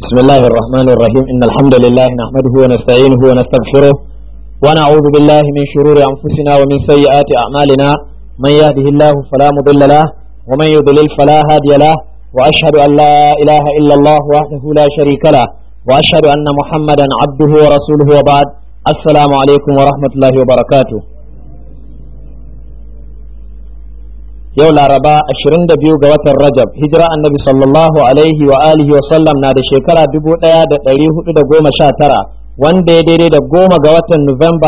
بسم الله الرحمن الرحيم إن الحمد لله نحمده ونستعينه ونستغفره ونعوذ بالله من شرور أنفسنا ومن سيئات أعمالنا من يهده الله فلا مضل له ومن يضلل فلا هادي له وأشهد أن لا إله إلا الله وحده لا شريك له وأشهد أن محمدا عبده ورسوله وبعد السلام عليكم ورحمة الله وبركاته yau laraba 22 ga watan rajab hijira annabi sallallahu alaihi wa alihi wa sallam na da shekara 1419 wanda ya daidai da goma ga watan nuwamba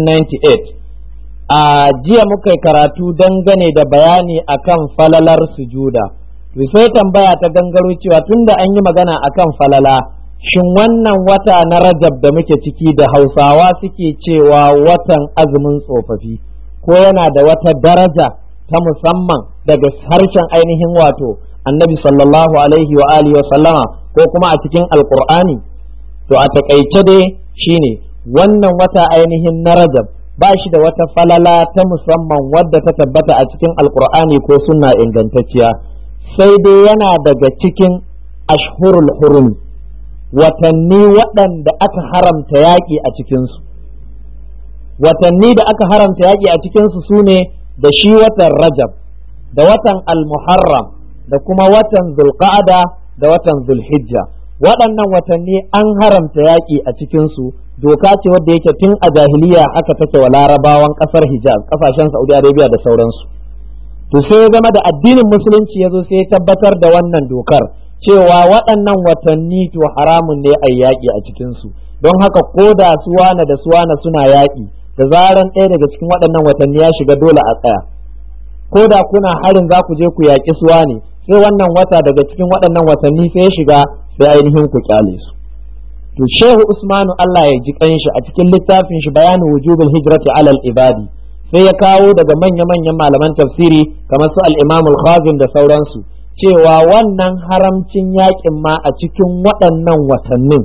1998 a jiya muka yi karatu dangane da bayani akan falalar sujuda to sai tambaya ta gangaro cewa tunda an yi magana akan falala shin wannan wata na rajab da muke ciki da hausawa suke cewa watan azumin tsofaffi ko yana da wata daraja ta musamman daga harshen ainihin wato annabi sallallahu alaihi wa alihi wa sallama ko kuma a cikin alkur'ani to a takaice dai shine wannan wata ainihin na rajab ba shi da wata falala ta musamman wadda ta tabbata a cikin alkur'ani ko sunna ingantacciya sai dai yana daga cikin ashhurul hurum watanni waɗanda aka haramta yaƙi a cikinsu watanni da aka haramta yaƙi a cikinsu su ne da shi watan rajab da watan al-muharram da kuma watan zulqa'ada da watan zulhijja waɗannan watanni an haramta yaƙi a cikinsu doka ce wadda yake tun a jahiliya aka take wa larabawan ƙasar hijaz ƙasashen saudi arabia da sauransu to sai ya zama da addinin musulunci ya zo sai ya tabbatar da wannan dokar cewa waɗannan watanni to haramun ne a yaƙi a cikinsu don haka ko da suwana da suwana suna yaƙi da zaran ɗaya daga cikin waɗannan watanni ya shiga dole a tsaya ko da kuna harin za ku je ku yaƙi suwa ne sai wannan wata daga cikin waɗannan watanni sai ya shiga sai ainihin ku kyale su to shehu usmanu Allah ya ji kanshi a cikin littafin shi bayanu wujubul hijrati alal ibadi sai ya kawo daga manya-manyan malaman tafsiri kamar su al-imam al-khazin da sauransu cewa wannan haramcin yaƙin ma a cikin waɗannan watannin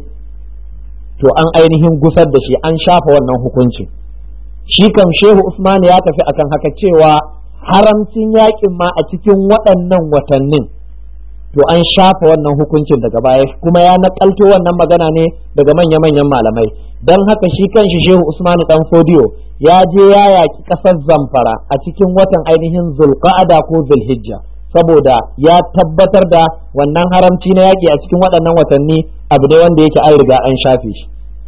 to an ainihin gusar da shi an shafa wannan hukuncin shi kam shehu Usman ya tafi akan haka cewa haramcin yakin ma a cikin waɗannan watannin to an shafa wannan hukuncin daga baya kuma ya nakalto wannan magana ne daga manya-manyan malamai don haka shi kanshi shehu Usman dan fodiyo ya je ya yaki ƙasar zamfara a cikin watan ainihin zulqa'ada ko zulhijja saboda ya tabbatar da wannan haramci na yaƙi a cikin waɗannan watanni abu ne wanda yake an riga an shafe shi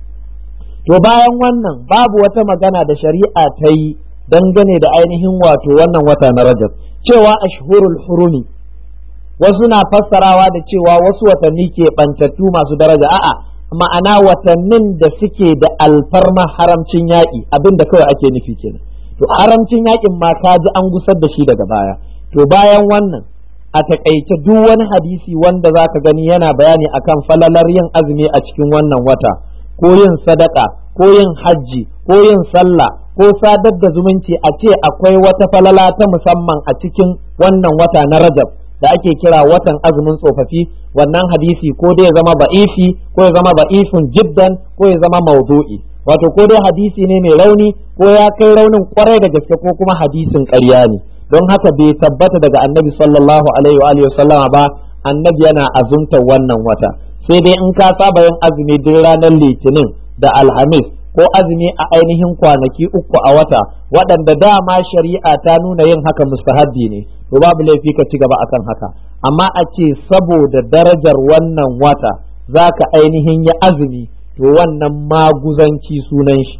to bayan wannan babu wata magana da shari'a ta yi dangane da ainihin wato wannan wata na rajab cewa ashhurul hurumi wasu na fassarawa da cewa wasu watanni ke bantattu masu daraja a'a ma'ana watannin da suke da alfarma haramcin yaƙi abin da kawai ake nufi kenan to haramcin yaƙin ma ka ji an gusar da shi daga baya to bayan wannan a takaice duk wani hadisi wanda zaka gani yana bayani akan falalar yin azumi a cikin wannan wata ko yin sadaka ko yin hajji ko yin sallah ko sadar da zumunci a ce akwai wata falala ta musamman a cikin wannan wata na rajab da ake kira watan azumin tsofaffi wannan hadisi ko dai ya zama ba'ifi ko ya zama ba'ifun jiddan ko ya zama maudu'i wato ko dai hadisi ne mai rauni ko ya kai raunin kwarai da gaske ko kuma hadisin ƙarya ne don haka bai tabbata daga annabi sallallahu alaihi wa alihi sallama ba annabi yana azumta wannan wata sai dai in ka saba yin azumi duk ranar litinin da alhamis ko azumi a ainihin kwanaki uku a wata waɗanda dama shari'a ta nuna yin haka mustahabbi ne to babu laifi ka ci gaba akan haka amma a ce saboda darajar wannan wata za ka ainihin yi azumi to wannan maguzanci sunan shi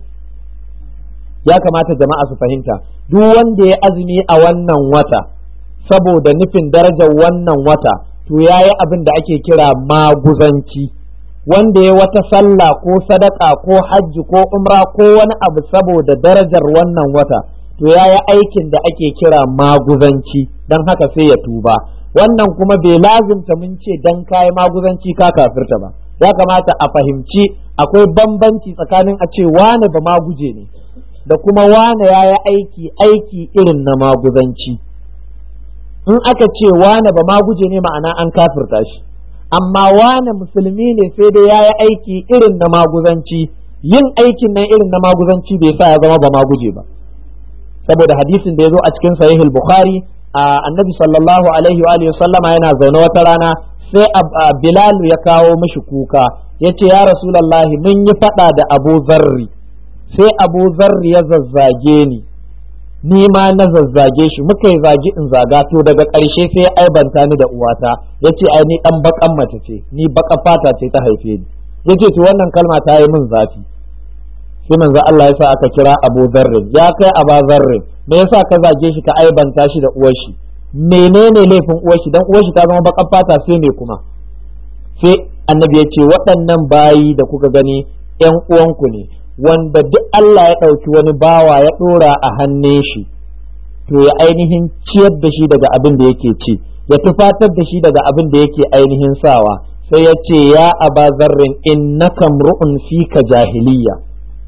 ya kamata jama'a su fahimta duk wanda ya azumi a wannan wata saboda nufin darajar wannan wata to ya yi abin da ake kira maguzanci wanda ya wata sallah ko sadaka ko hajji ko umra ko wani abu saboda darajar wannan wata to ya yi aikin da ake kira maguzanci don haka sai ya tuba wannan kuma bai lazimta mun ce don kayi maguzanci ka kafirta ba ya kamata a fahimci akwai bambanci tsakanin a ce wane ba maguje ne da kuma wane ya yi aiki aiki irin na maguzanci in aka ce wane ba ma guje ne ma'ana an kafirta shi amma wane musulmi ne sai dai ya yi aiki irin na maguzanci yin aikin nan irin na maguzanci bai sa ya zama ba maguje ba saboda hadisin da ya zo a cikin sahihul bukhari annabi sallallahu alaihi wa alihi sallama yana zaune wata rana sai bilalu ya kawo mishi kuka ya ce ya rasulallahi mun yi faɗa da abu zarri sai abu zarri ya zazzage ni ni ma na zazzage shi muka yi zagi in zaga to daga ƙarshe sai ya aibanta ni da uwata ya ce ai ni ɗan baƙan mace ce ni baƙa fata ce ta haife ni ya ce to wannan kalma ta yi min zafi sai manzo Allah ya sa aka kira Abu Zarrin ya kai Aba Zarrin me yasa ka zage shi ka aibanta shi da uwar shi menene laifin uwar shi dan uwar shi ta zama baƙar fata sai me kuma sai annabi ya ce waɗannan bayi da kuka gani ƴan uwanku ne wanda duk Allah ya ɗauki wani bawa ya ɗora a hannun shi to ya ainihin ciyar da shi daga abin da yake ci ya tufatar da shi daga abin da yake ainihin sawa sai ya ce ya aba zarrin innaka mru'un fika jahiliya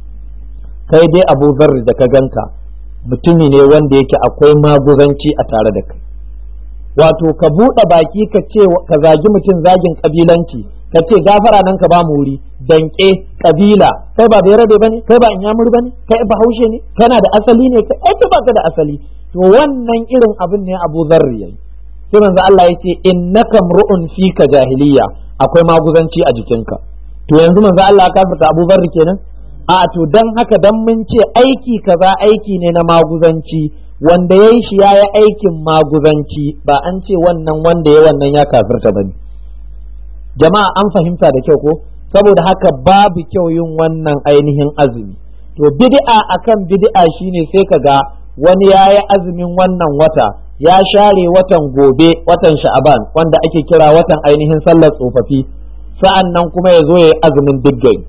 kai dai abu zarri da ka ganka mutumi ne wanda yake akwai maguzanci a tare da kai wato ka buɗe baki ka ce ka zagi mutum zagin kabilanci ka ce gafara nan ka ba mu wuri danke kabila kai ba bai ba ne kai ba inyamur ba ne kai ba haushe ne kana da asali ne kai ai ba ka da asali to wannan irin abin ne Abu Zarri yayi sai manzo Allah ya ce innaka mru'un fika jahiliya akwai maguzanci a jikinka to yanzu manzo Allah ya kafirta Abu Zarri kenan a to dan haka dan mun ce aiki kaza aiki ne na maguzanci wanda yayi shi yayi aikin maguzanci ba an ce wannan wanda ya wannan ya kafirta bane jama'a an fahimta da kyau ko saboda haka babu kyau yin wannan ainihin azumi to bid'a akan bid'a shine sai ka ga wani yayi azumin wannan wata ya share watan gobe watan sha'aban wanda ake kira watan ainihin sallar tsofaffi sa'an nan kuma ya zo ya yi azumin diggai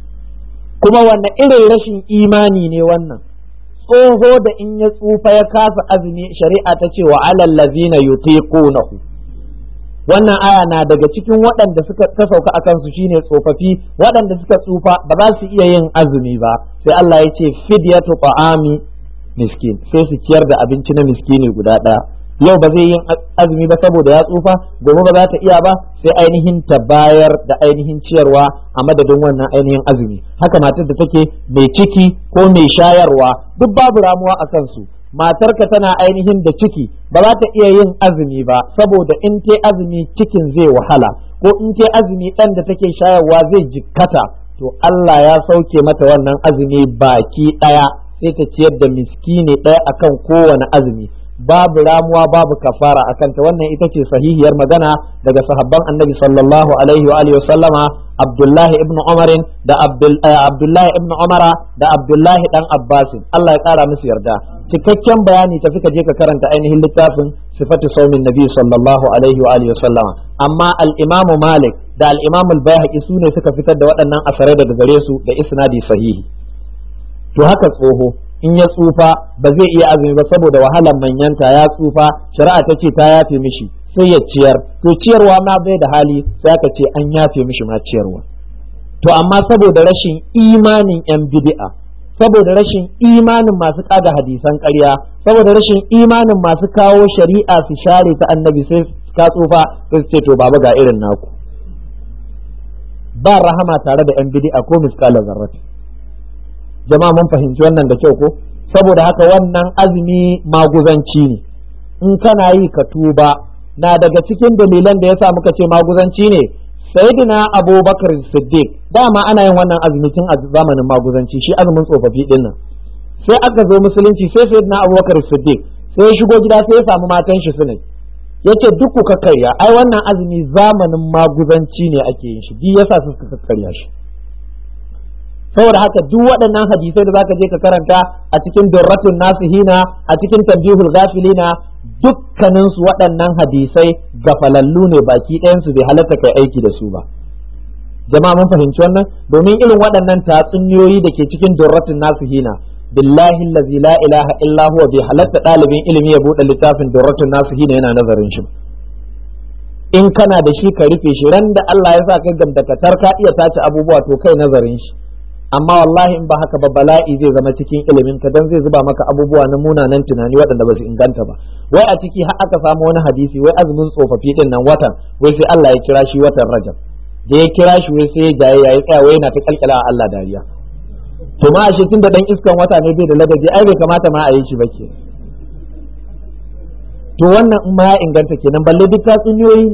kuma wannan irin rashin imani ne wannan tsoho da in ya tsufa ya kasa azumi shari'a ta ce wa alal ladzina yutiqunahu wannan aya na daga cikin waɗanda suka ta sauka akan su shine tsofaffi waɗanda suka tsufa ba za su iya yin azumi ba sai Allah ya ce fidyatu ta'ami miskin sai su ciyar da abinci na miskini guda ɗaya yau ba zai yin azumi ba saboda ya tsufa gobe ba za ta iya ba sai ainihin ta bayar da ainihin ciyarwa a madadin wannan ainihin azumi haka matar da take mai ciki ko mai shayarwa duk babu ramuwa a kansu matarka tana ainihin da ciki ba za ta iya yin azumi ba saboda in ta azumi cikin zai wahala ko in ta azumi ɗan da take shayarwa zai jikkata to Allah ya sauke mata wannan azumi baki ɗaya sai ta ciyar da miskini ɗaya akan kowane azumi babu ramuwa babu kafara a kanta wannan ita ce sahihiyar magana daga sahabban annabi sallallahu alaihi wa alihi sallama abdullahi ibn umarin da abdullahi ibn umara da abdullahi dan abbasin Allah ya kara musu yarda cikakken bayani tafi ka je ka karanta ainihin littafin sifatu saumin nabi sallallahu alaihi wa alihi sallama amma al-imamu malik da al-imamu al-baihaqi su ne suka fitar da waɗannan asarai daga gare su da isnadi sahihi to haka tsoho in ya tsufa ba zai iya azumi ba saboda wahalar manyanta ya tsufa shari'a ta ce ta yafe mishi sai ya ciyar to ciyarwa ma bai da hali sai aka ce an yafe mishi ma ciyarwa to amma saboda rashin imanin yan bid'a saboda rashin imanin masu kada hadisan ƙarya saboda rashin imanin masu kawo shari'a su share ta annabi sai ka tsufa sai su ce to baba ga irin naku ba rahama tare da yan bid'a ko miskalar zarrati jama'a mun fahimci wannan da kyau ko saboda haka wannan azumi maguzanci ne in kana yi ka tuba na daga cikin dalilan da yasa muka ce maguzanci ne sayyidina abubakar siddiq dama ana yin wannan azumi tun a zamanin maguzanci shi azumin tsofaffi din nan sai aka zo musulunci sai sayyidina abubakar siddiq sai ya shigo gida sai ya samu matan shi suna yace duk ku kakkarya ai wannan azumi zamanin maguzanci ne ake yin shi duk yasa suka kakkarya shi saboda haka duk waɗannan hadisai da zaka je ka karanta a cikin durratun nasihina a cikin tambihul gafilina dukkanin su waɗannan hadisai gafalallu ne baki ɗayan su bai halatta kai aiki da su ba jama'a mun fahimci wannan domin irin waɗannan tatsuniyoyi da ke cikin durratun nasihina billahi allazi la ilaha illa huwa bai halatta ɗalibin ilimi ya buɗe littafin durratun nasihina yana nazarin shi in kana da shi ka rufe shi ran da Allah ya sa kai gamdakatar ka iya tace abubuwa to kai nazarin shi amma wallahi in ba haka ba bala'i zai zama cikin ilimin ka dan zai zuba maka abubuwa na munanan tunani waɗanda ba su inganta ba wai a ciki har aka samu wani hadisi wai azumin tsofaffi din nan watan wai sai Allah ya kira shi watan Rajab da ya kira shi wai sai ya jaye yayi tsaya wai yana ta kalkala a Allah dariya to ma ashe tun da dan iskan wata ne bai da ladabi ai bai kamata ma a yi shi ba ke to wannan in ma ya inganta kenan balle duk tatsuniyoyi ne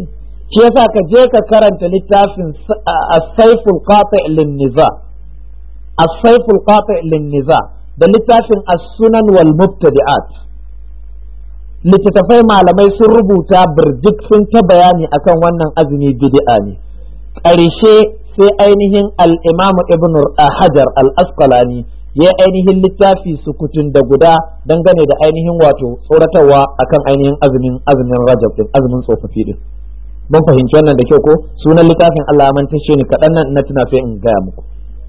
shi yasa ka je ka karanta littafin as-saiful qati' lin-niza as-saiful qati' lin-niza da littafin as-sunan wal mubtadi'at littattafai malamai sun rubuta birjik sun ta bayani akan wannan azumi bid'a ne ƙarshe sai ainihin al-imamu ibn hajar al-asqalani ya ainihin littafi sukutun da guda dangane da ainihin wato tsoratarwa akan ainihin azumin azumin rajab din azumin tsofaffi din mun fahimci wannan da kyau ko sunan littafin Allah man tashe ni kaɗan nan na tuna sai in gaya muku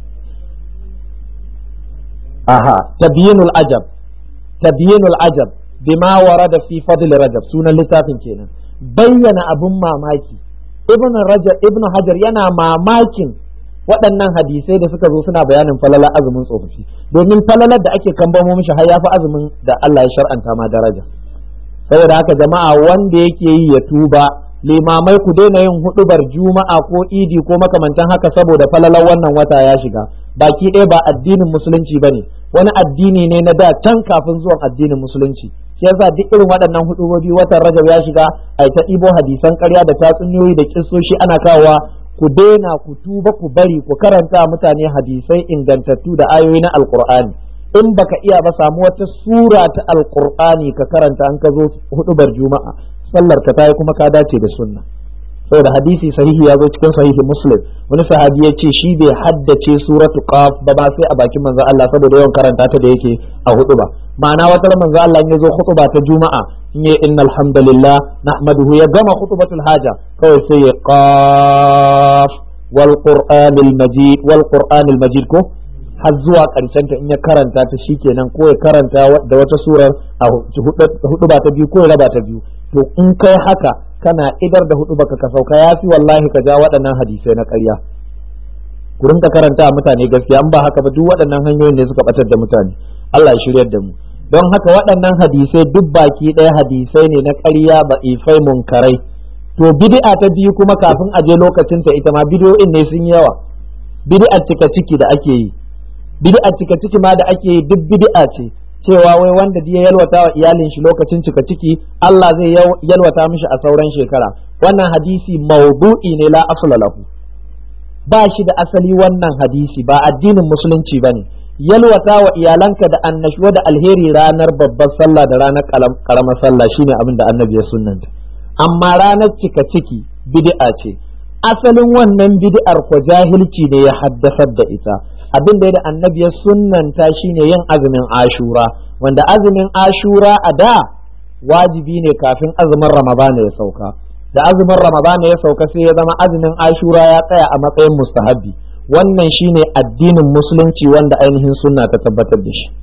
aha tabyinul ajab tabyinul ajab bima warada fi fadl rajab sunan littafin kenan bayyana abun mamaki ibn rajab ibn hajar yana mamakin waɗannan hadisai da suka zo suna bayanin falalar azumin tsofaffi domin falalar da ake kambamo mishi har ya fi azumin da Allah ya shar'anta ma daraja saboda haka jama'a wanda yake yi ya tuba limamai ku daina yin hudubar juma'a ko idi ko makamantan haka saboda falalar wannan wata ya shiga baki ɗaya ba addinin musulunci bane wani addini ne na da can kafin zuwan addinin musulunci shi yasa duk irin waɗannan hudubobi watan rajab ya shiga ai ta ɗibo hadisan ƙarya da tatsuniyoyi da kissoshi ana kawowa ku daina ku tuba ku bari ku karanta mutane hadisai ingantattu da ayoyi na alkur'ani in baka iya ba samu wata sura ta alkur'ani ka karanta an ka zo hudubar juma'a sallar ka tayi kuma ka dace da sunna saboda hadisi sahihi ya zo cikin sahihi muslim wani sahabi ya ce shi bai haddace suratu qaf ba ba sai a bakin manzo Allah saboda yawan karanta ta da yake a hudu ba ma'ana wata manzo Allah ya zo khutba ta juma'a in ya innal hamdalillah nahmaduhu ya gama khutbatul haja kawai sai ya qaf wal qur'anil majid wal qur'anil majid ko har zuwa karshen ta in ya karanta ta shikenan ko ya karanta da wata surar a hudu ba ta biyu ko ya raba ta biyu to in kai haka kana idar da hudu baka ka sauka ya fi wallahi ka ja waɗannan hadisai na ƙarya ku rinka karanta mutane gaskiya in ba haka ba duk waɗannan hanyoyin ne suka batar da mutane Allah ya shiryar da mu don haka waɗannan hadisai duk baki ɗaya hadisai ne na ƙarya ba ifai munkarai to bid'a ta biyu kuma kafin a je lokacin ta ita ma bid'o'in ne sun yawa bid'ar cika ciki da ake yi bid'ar cika ciki ma da ake yi duk bid'a ce cewa wai wanda ya yalwata wa iyalin shi lokacin cika ciki Allah zai yalwata mishi a sauran shekara wannan hadisi maudu'i ne la asla lahu ba shi da asali wannan hadisi ba addinin musulunci bane yalwata wa iyalanka da annashuwa da alheri ranar babbar sallah da ranar karamar sallah shine abin da annabi ya sunnanta amma ranar cika ciki bid'a ce asalin wannan bid'ar ko jahilci ne ya haddasar da ita abin da annabi ya sunnanta shine yin azumin ashura wanda azumin ashura a da wajibi ne kafin azumin ramadana ya sauka da azumin ramadana ya sauka sai ya zama azumin ashura ya tsaya a matsayin mustahabbi wannan shine addinin musulunci wanda ainihin sunna ta tabbatar da shi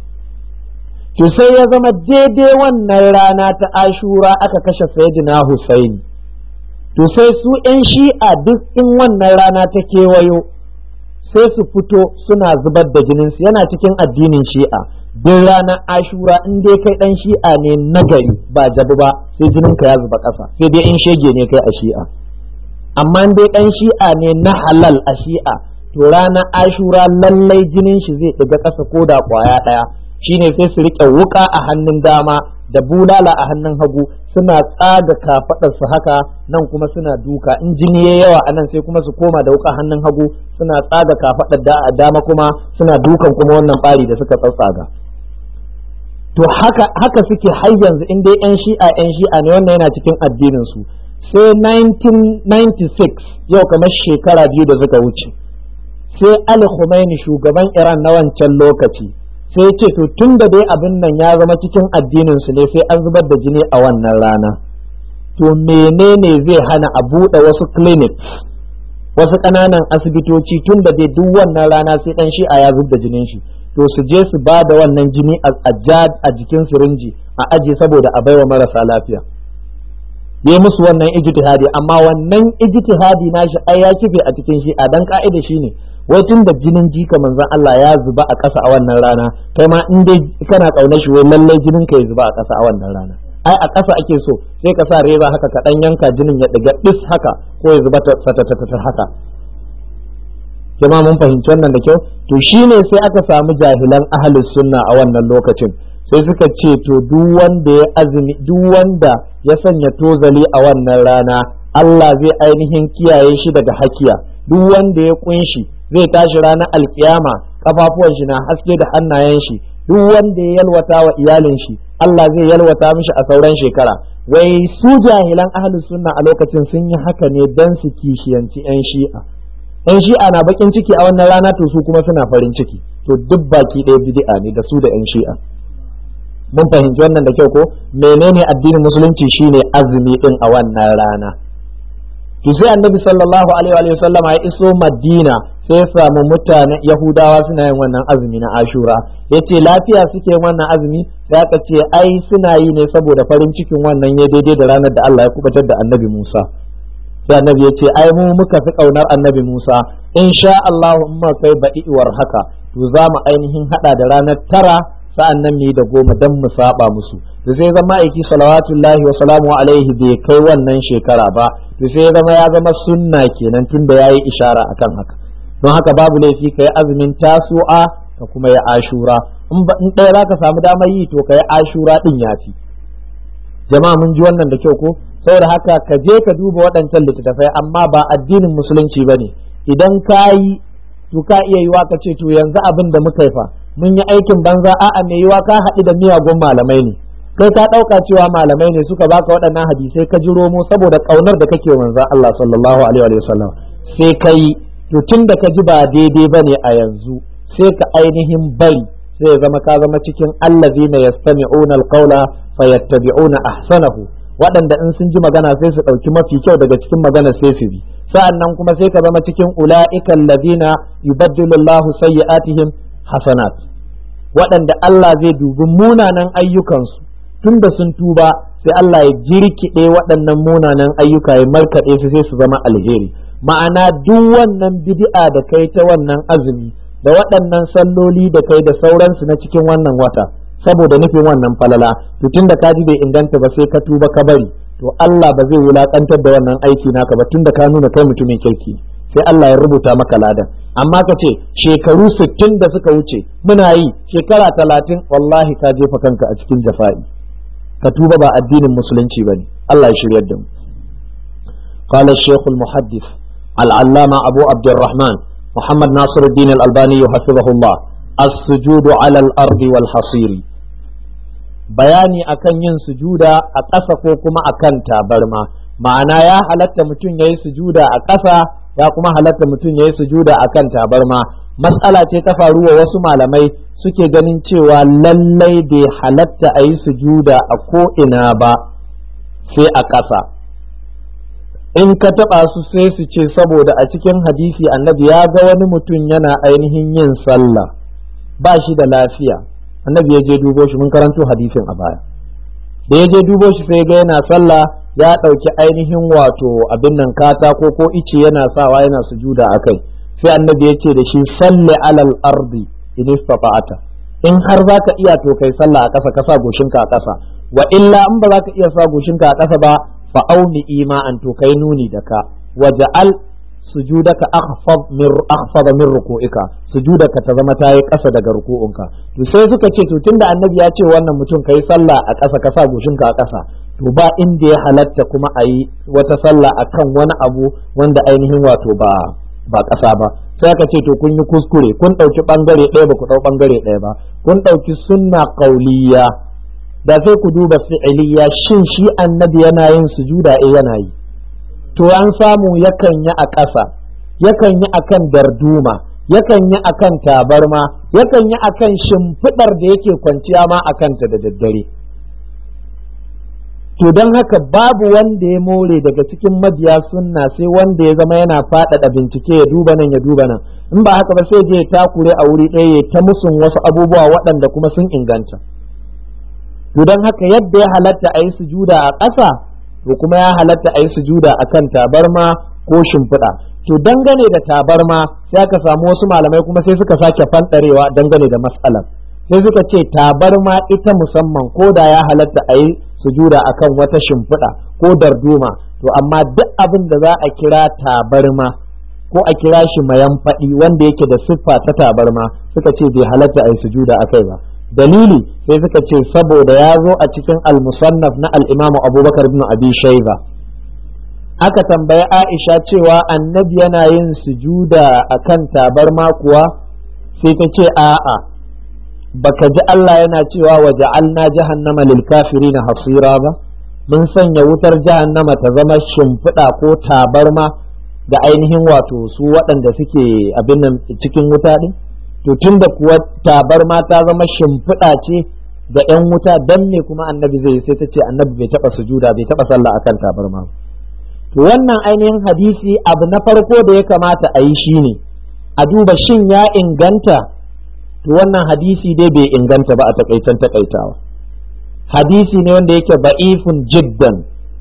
to sai ya zama daidai wannan rana ta ashura aka kashe sayyidina husaini to sai su 'yan shi'a duk in wannan rana ta kewayo sai su fito suna zubar da jininsu yana cikin addinin shi'a duk ranar ashura in dai kai dan shi'a ne nagari ba jabu ba sai jininka ya zuba ƙasa sai dai in shege ne kai a shi'a amma in dai dan shi'a ne na halal a shi'a to ranar ashura lallai jinin shi zai ɗiga ƙasa ko da ƙwaya ɗaya shine sai su riƙe wuƙa a hannun dama da bulala a hannun hagu suna tsaga kafaɗarsu haka nan kuma suna duka in jini ya yawa a nan sai kuma su koma da wuka hannun hagu suna tsaga kafaɗar da a dama kuma suna dukan kuma wannan ɓari da suka tsatsaga to haka haka suke har yanzu in dai yan shi'a yan shi'a ne wannan yana cikin addinin su sai 1996 yau kamar shekara biyu da suka wuce sai Ali Khomeini shugaban Iran na wancan lokaci sai ce to tun da dai abin nan ya zama cikin addinin su ne sai an zubar da jini a wannan rana to menene zai hana a buɗe wasu clinics wasu ƙananan asibitoci tun da dai duk wannan rana sai ɗan shi'a ya zub da jinin shi to su je su ba da wannan jini a jikin sirinji a aje saboda a baiwa marasa lafiya yi musu wannan ijtihadi amma wannan ijtihadi nashi ai ya kife a cikin shi a dan ka'ida shine wai tun da jinin jika manzon Allah ya zuba a ƙasa a wannan rana kai ma in dai kana ƙaunar shi wai lallai jinin ka ya zuba a ƙasa a wannan rana ai a ƙasa ake so sai ka sa reza haka ka dan yanka jinin ya ɗiga ɗis haka ko ya zuba ta haka jama'a mun fahimci wannan da kyau to shine sai aka samu jahilan ahlus sunna a wannan lokacin sai suka ce to duk wanda ya azumi duk wanda ya sanya tozali a wannan rana Allah zai ainihin kiyaye shi daga hakiya duk wanda ya kunshi zai tashi ranar alkiyama kafafuwan shi na haske da hannayen shi duk wanda ya yalwata wa iyalin shi Allah zai yalwata mishi a sauran shekara wai su jahilan ahlus sunna a lokacin sun yi haka ne dan su kishiyanci yan shi'a yan shi'a na bakin ciki a wannan rana to su kuma suna farin ciki to duk baki ɗaya bid'a ne da su da yan shi'a mun fahimci wannan da kyau ko menene addinin musulunci shine azumi din a wannan rana to sai annabi sallallahu alaihi wa sallama ya iso madina sai ya samu mutane yahudawa suna yin wannan azumi na ashura yace lafiya suke yin wannan azumi sai aka ce ai suna yi ne saboda farin cikin wannan ya daidai da ranar da Allah ya kubatar da annabi Musa sai annabi ya ce ai mu muka fi kaunar annabi Musa insha Allah in ma kai ba'iwar haka to za mu ainihin hada da ranar tara sa'an nan mu yi da goma don mu saba musu da sai zama aiki salawatullahi wa salamu alaihi bai kai wannan shekara ba to sai zama ya zama sunna kenan tunda yayi ishara akan haka don haka babu laifi kai azumin tasu'a ka kuma ya ashura in ɗaya za ka samu damar yi to ka yi ashura ɗin yafi jama'a mun ji wannan da kyau ko saboda haka ka je ka duba waɗancan littattafai amma ba addinin musulunci ba ne idan ka yi to ka iya yiwa ka ce to yanzu abin da muka yi fa mun yi aikin banza a'a mai yiwa ka haɗu da miyagun malamai ne kai ka ɗauka cewa malamai ne suka baka waɗannan hadisai ka ji romo saboda ƙaunar da kake manzan Allah sallallahu alaihi wa sallam sai ka yi to tun da ka ji ba daidai ba ne a yanzu sai ka ainihin bari sai ya zama ka zama cikin allazina yastami'una alqawla fayattabi'una ahsanahu waɗanda in sun ji magana sai su ɗauki mafi kyau daga cikin magana sai su bi sa'an nan kuma sai ka zama cikin ula'ikan ladina yubaddilu Allahu sayyi'atihim hasanat waɗanda Allah zai dubi munanan ayyukansu tun da sun tuba sai Allah ya jirkiɗe waɗannan munanan ayyuka ya markaɗe su sai su zama alheri ma'ana duk wannan bid'a da kai ta wannan azumi da waɗannan salloli da kai da sauransu na cikin wannan wata saboda nufin wannan falala to tun da ka ji bai inganta ba sai ka tuba ka bari to Allah ba zai wulakantar da wannan aiki naka ba tun da ka nuna kai mutumin kirki sai Allah ya rubuta maka ladan amma ka ce shekaru sittin da suka wuce muna yi shekara talatin wallahi ka jefa kanka a cikin jafa'i ka tuba ba addinin musulunci ba ne Allah ya shiryar da mu قال الشيخ المحدث العلامة أبو عبد الرحمن محمد ناصر الدين الألباني حفظه الله السجود على الأرض والحصير bayani akan yin sujuda a ƙasa ko kuma akan tabarma ma'ana ya halatta mutum ya yi sujuda a ƙasa ya kuma halatta mutum ya yi sujuda a kan tabarma matsala ce ta faru wa wasu malamai suke ganin cewa lallai bai halatta a yi sujuda a ko'ina ba sai a ƙasa in ka taɓa su sai su ce saboda a cikin hadisi annabi ya ga wani mutum yana ainihin yin sallah ba shi da lafiya annabi ya je dubo shi mun karanto hadisin a baya da ya je dubo shi sai ga yana sallah ya ɗauki ainihin wato abin nan katako ko ice yana sawa yana sujuda a kai sai annabi ya ce da shi salli alal ardi in istata'ata in har za ka iya to kai sallah a ƙasa ka sa goshinka a ƙasa wa illa in ba za ka iya sa goshinka a ƙasa ba fa auni ima'an to kai nuni da ka waja'al sujudaka akhfad min akhfad min ruku'ika sujudaka ta zama tayi ƙasa daga ruku'unka to sai suka ce to tunda annabi ya ce wannan mutum kai sallah a ƙasa ka sa goshinka a ƙasa to ba inda ya halatta kuma a yi wata sallah akan wani abu wanda ainihin wato ba ba ƙasa ba sai aka ce to kun yi kuskure kun ɗauki ɓangare ɗaya ba ku ɗau ɓangare ɗaya ba kun ɗauki sunna ƙauliya da sai ku duba fi'iliya shin shi annabi yana yin sujuda eh yana yi to an samu yakan yi a ƙasa yakan yi akan darduma yakan yi akan tabarma yakan yi akan shimfiɗar da yake kwanciya ma akan ta da daddare to don haka babu wanda ya more daga cikin mabiya sunna sai wanda ya zama yana faɗaɗa bincike ya duba nan ya duba nan in ba haka ba sai je ya takure a wuri ɗaya ya ta musun wasu abubuwa waɗanda kuma sun inganta to don haka yadda ya halatta a yi sujuda a ƙasa to kuma ya halatta a yi sujuda a kan tabarma ko shimfiɗa to dangane da tabarma sai aka samu wasu malamai kuma sai suka sake fanɗarewa dangane da matsalar sai suka ce tabarma ita musamman ko da ya halatta a yi sujuda akan wata shimfiɗa ko darduma to amma duk abin da za a kira tabarma ko a kira shi mayan faɗi wanda yake da siffa ta tabarma suka ce bai halatta a yi sujuda a kai ba dalili sai suka ce saboda ya zo a cikin al-musannaf na al-imamu abubakar ibn abi shaiba aka tambayi Aisha cewa annabi yana yin sujuda akan tabarma kuwa sai ta ce a'a baka ji Allah yana cewa wa ja'alna jahannama lil kafirina hasira ba mun sanya wutar jahannama ta zama shimfiɗa ko tabarma da ainihin wato su waɗanda suke abin nan cikin wuta ɗin to tunda kuwa tabarma ta zama shimfiɗa ce da 'yan wuta dan me kuma annabi zai sai ta ce annabi bai taɓa sujuda bai taɓa sallah akan tabarma to wannan ainihin hadisi abu na farko da ya kamata a yi shine a duba shin ya inganta to wannan hadisi dai bai inganta ba a takaitan takaitawa hadisi ne wanda yake ba'ifun jiddan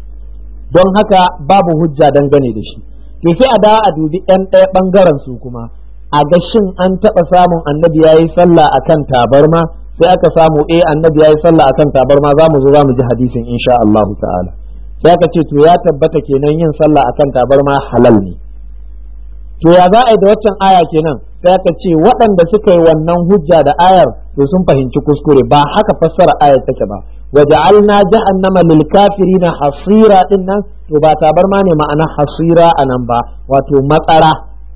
don haka babu hujja dangane da shi to sai a dawo a dubi ɗan ɗaya ɓangaren su kuma a ga shin an taɓa samun annabi ya yi sallah akan tabarma sai aka samu eh annabi ya yi sallah akan tabarma za mu zo za mu ji hadisin insha Allah ta'ala sai aka ce to ya tabbata kenan yin sallah akan tabarma halal ne to ya za a yi da waccan aya kenan sai aka ce waɗanda suka yi wannan hujja da ayar to sun fahimci kuskure ba haka fassara ayar take ba waja'alna jahannama lil kafirina hasira din nan to ba tabarma ne ma'ana hasira anan ba wato matsara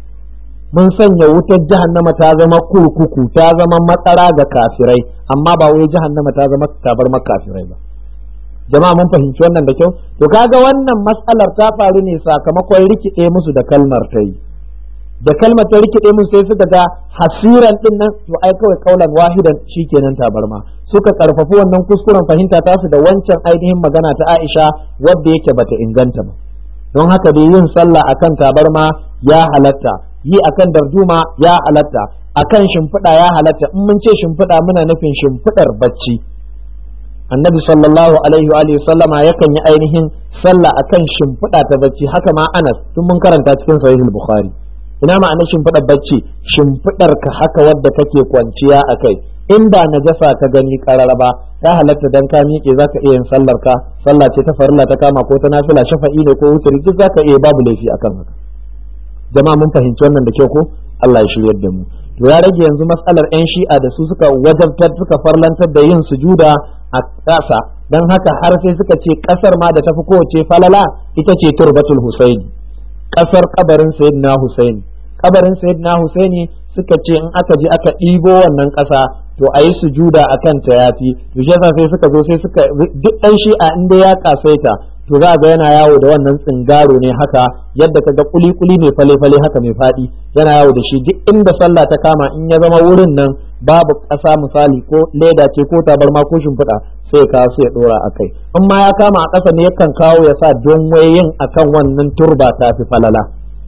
mun sanya wutar jahannama ta zama kurkuku ta zama matsara ga kafirai amma ba wai jahannama ta zama tabarma kafirai ba jama'a mun fahimci wannan da kyau to kaga wannan matsalar ta faru ne sakamakon rikide musu da kalmar ta yi da kalmar ta rikide musu sai suka ga hasiran din nan to ai kawai kaulan wahidan shikenan tabarma suka karfafi wannan kuskuren fahimta tasu da wancan ainihin magana ta Aisha wadda yake bata inganta ba don haka dai yin sallah akan tabarma ya halatta yi akan darduma ya halatta akan shimfiɗa ya halatta in mun ce shimfiɗa muna nufin shimfiɗar bacci annabi sallallahu alaihi wa alihi sallama yakan yi ainihin sallah akan shimfiɗa ta bacci haka ma Anas tun mun karanta cikin sahihul bukhari ina ma'ana shimfiɗar bacci shimfiɗar ka haka wadda kake kwanciya a kai inda najasa ka gani kararaba ta halatta dan ka miƙe zaka iya yin sallar ka sallah ce ta farilla ta kama ko ta nafila shafa'i ne ko wuturi duk zaka iya babu laifi akan haka jama'a mun fahimci wannan da kyau ko Allah ya shiryar da mu to ya rage yanzu matsalar yan shi'a da su suka wajabtar suka farlantar da yin sujuda a ƙasa don haka har sai suka ce ƙasar ma da tafi kowace falala ita ce turbatul husaini ƙasar kabarin sayyidina husaini kabarin sayyidina husaini suka ce in aka je aka ɗibo wannan ƙasa to a yi sujuda a kan ta yafi to shi yasa sai suka zo sai suka duk ɗan shi'a in dai ya kasaita to za ga yana yawo da wannan tsingaro ne haka yadda kaga kuli kuli mai fale fale haka mai faɗi yana yawo da shi duk inda sallah ta kama in ya zama wurin nan babu ƙasa misali ko leda ce ko tabarma ko shimfiɗa sai ya kawo su ya ɗora a kai in ma ya kama a ƙasa ne yakan kawo ya sa don wayin akan wannan turba ta fi falala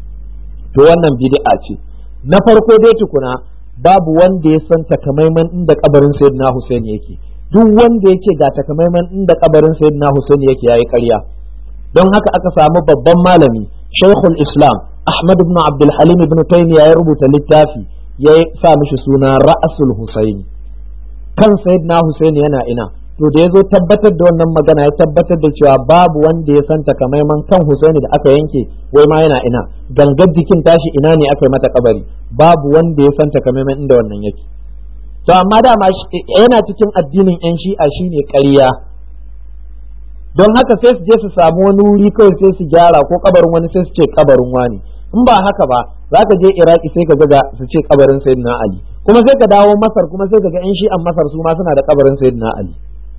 to wannan bid'a ce na farko dai tukuna babu wanda ya san takamaiman inda kabarin sayyidina Hussein yake duk wanda ya ce ga takamaiman inda kabarin sayyidina Hussein yake yayi ƙarya don haka aka samu babban malami Sheikhul Islam Ahmad ibn Abdul Halim ibn Taymiyyah ya rubuta littafi ya sa mishi suna Ra'sul Husaini kan sayyidina Hussein yana ina to da ya zo tabbatar da wannan magana ya tabbatar da cewa babu wanda ya san takamaiman kan Husaini da aka yanke wai ma yana ina gangar jikin tashi ina ne aka yi mata kabari babu wanda ya san takamaiman inda wannan yake to amma dama yana cikin addinin yan shi'a shine ƙarya don haka sai su je su samu wani wuri kawai sai su gyara ko kabarin wani sai su ce kabarin wani in ba haka ba za ka je iraki sai ka ga su ce kabarin sayyidina ali kuma sai ka dawo masar kuma sai ka ga yan shi'an masar su ma suna da kabarin sayyidina ali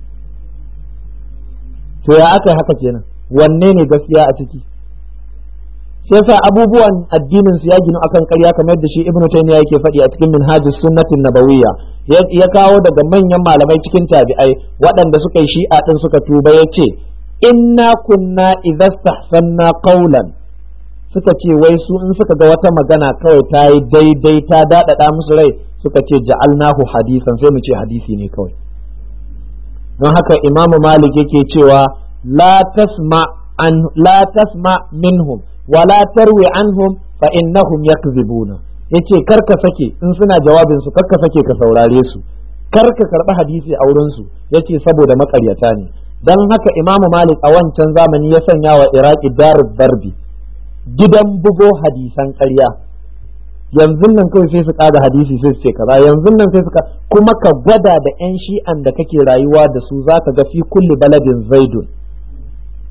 to ya aka haka kenan wanne ne gaskiya a ciki shi yasa abubuwan addinin su ya ginu akan ƙarya kamar yadda shi ibnu taymiya yake faɗi a cikin minhajus sunnatin nabawiyya ya kawo daga manyan malamai cikin tabi'ai waɗanda suka yi shi'a din suka tuba yace inna kunna idza stahsanna qawlan suka ce wai su in suka ga wata magana kawai ta yi daidai ta daɗaɗa musu rai suka ce ja'alnahu hadisan sai mu ce hadisi ne kawai don haka imamu malik yake cewa la tasma an la tasma minhum wa la tarwi anhum fa innahum yakzibuna yace karka sake in suna jawabin su karka sake ka saurare su karka karba hadisi a wurin su yace saboda makaryata ne dan haka imamu malik a wancan zamani ya sanya wa iraki darud darbi gidan bugo hadisan ƙarya yanzu nan kawai sai su kaga hadisi sai su ce kaza yanzu nan sai su kuma ka gwada da yan shi'an da kake rayuwa da su zaka ga fi kulli baladin zaidun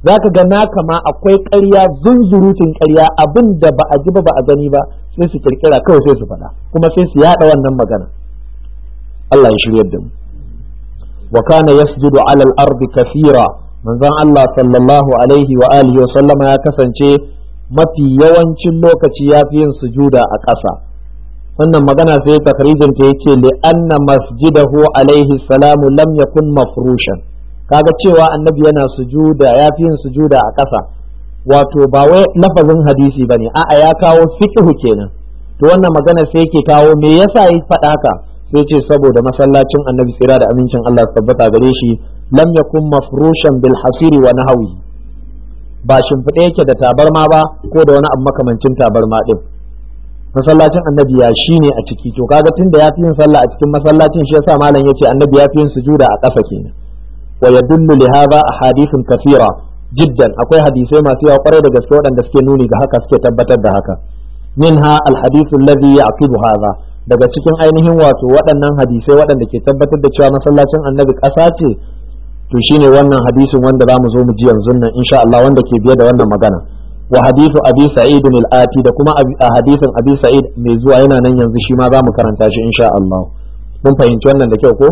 za ka ga naka ma akwai ƙarya zunzurutun ƙarya abin da ba a ji ba ba a gani ba sai su kirkira kawai sai su faɗa kuma sai su yaɗa wannan magana Allah ya shiryar da mu wa kana yasjudu ala al-ardi kathira manzon Allah sallallahu alaihi wa alihi wa sallama ya kasance mafi yawancin lokaci ya fi yin sujuda a ƙasa wannan magana sai takrijin ta yake li anna masjidahu alaihi salamu lam yakun mafrushan kaga cewa annabi yana sujuda ya fi yin sujuda a ƙasa wato ba wai lafazin hadisi bane a'a ya kawo fiqhu kenan to wannan magana sai yake kawo me yasa yi faɗa haka sai ce saboda masallacin annabi tsira da amincin Allah su tabbata gare shi lam yakun mafrushan bil hasiri wa nahwi ba shimfiɗe yake da tabarma ba ko da wani abu makamancin tabarma din masallacin annabi ya shi ne a ciki to kaga tunda ya fi yin sallah a cikin masallacin shi yasa malam yace annabi ya fi yin sujuda a ƙasa kenan wa yadullu li hadha ahadithun kathira jiddan akwai hadisai masu yawa kwarai da gaske waɗanda suke nuni ga haka suke tabbatar da haka minha alhadithu alladhi yaqibu hadha daga cikin ainihin wato waɗannan hadisai waɗanda ke tabbatar da cewa masallacin annabi ƙasa ce to shine wannan hadisin wanda zamu zo mu ji yanzu nan insha Allah wanda ke biye da wannan magana wa hadithu abi sa'id al-ati da kuma hadisin abi sa'id mai zuwa yana nan yanzu shi ma zamu karanta shi insha Allah mun fahimci wannan da kyau ko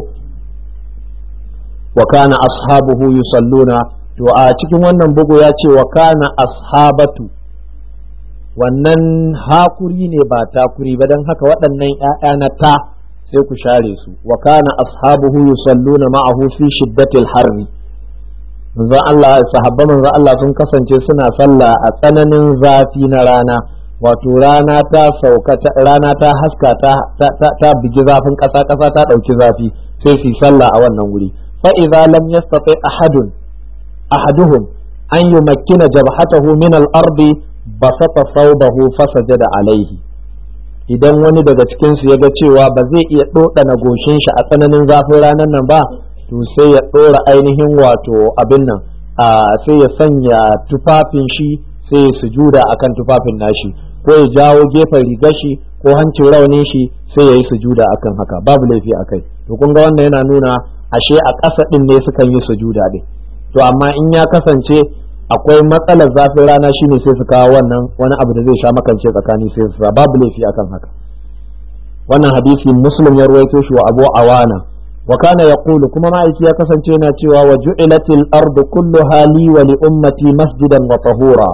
wa kana ashabuhu yusalluna to a cikin wannan bugu ya ce wa kana ashabatu wannan hakuri ne ba takuri ba don haka waɗannan ‘ya'ya na ta sai ku share su wa kana ashabuhu yusalluna ma'ahu fi shiddatil harri manzon Allah sahabba manzon Allah sun kasance suna sallah a tsananin zafi na rana wato rana ta sauka rana ta haska ta ta bigi zafin ƙasa ƙasa ta ɗauki zafi sai su sallah a wannan wuri fa idza lam yastati ahadun ahaduhum an yumakkina jabhatahu min al-ardi basata saubahu fasajada alaihi idan wani daga cikinsu ya ga cewa ba zai iya ɗoɗana goshin shi a tsananin zafin ranar nan ba to sai ya ɗora ainihin wato abin nan sai ya sanya tufafin shi sai ya sujuda akan tufafin nashi ko ya jawo gefen rigar shi ko hancin raunin shi sai ya yi sujuda akan haka babu laifi a kai to kun ga wannan yana nuna ashe a ƙasa ɗin ne sukan yi sujuda ɗin to amma in ya kasance akwai matsalar zafin rana shine sai su kawo wannan wani abu da zai sha makance tsakani sai su sa babu laifi akan haka wannan hadisi muslim ya ruwaito shi wa abu awana wa kana yaqulu kuma ma'aiki ya kasance yana cewa wa ju'ilatil ardu kulluha li wa li ummati masjidan wa tahura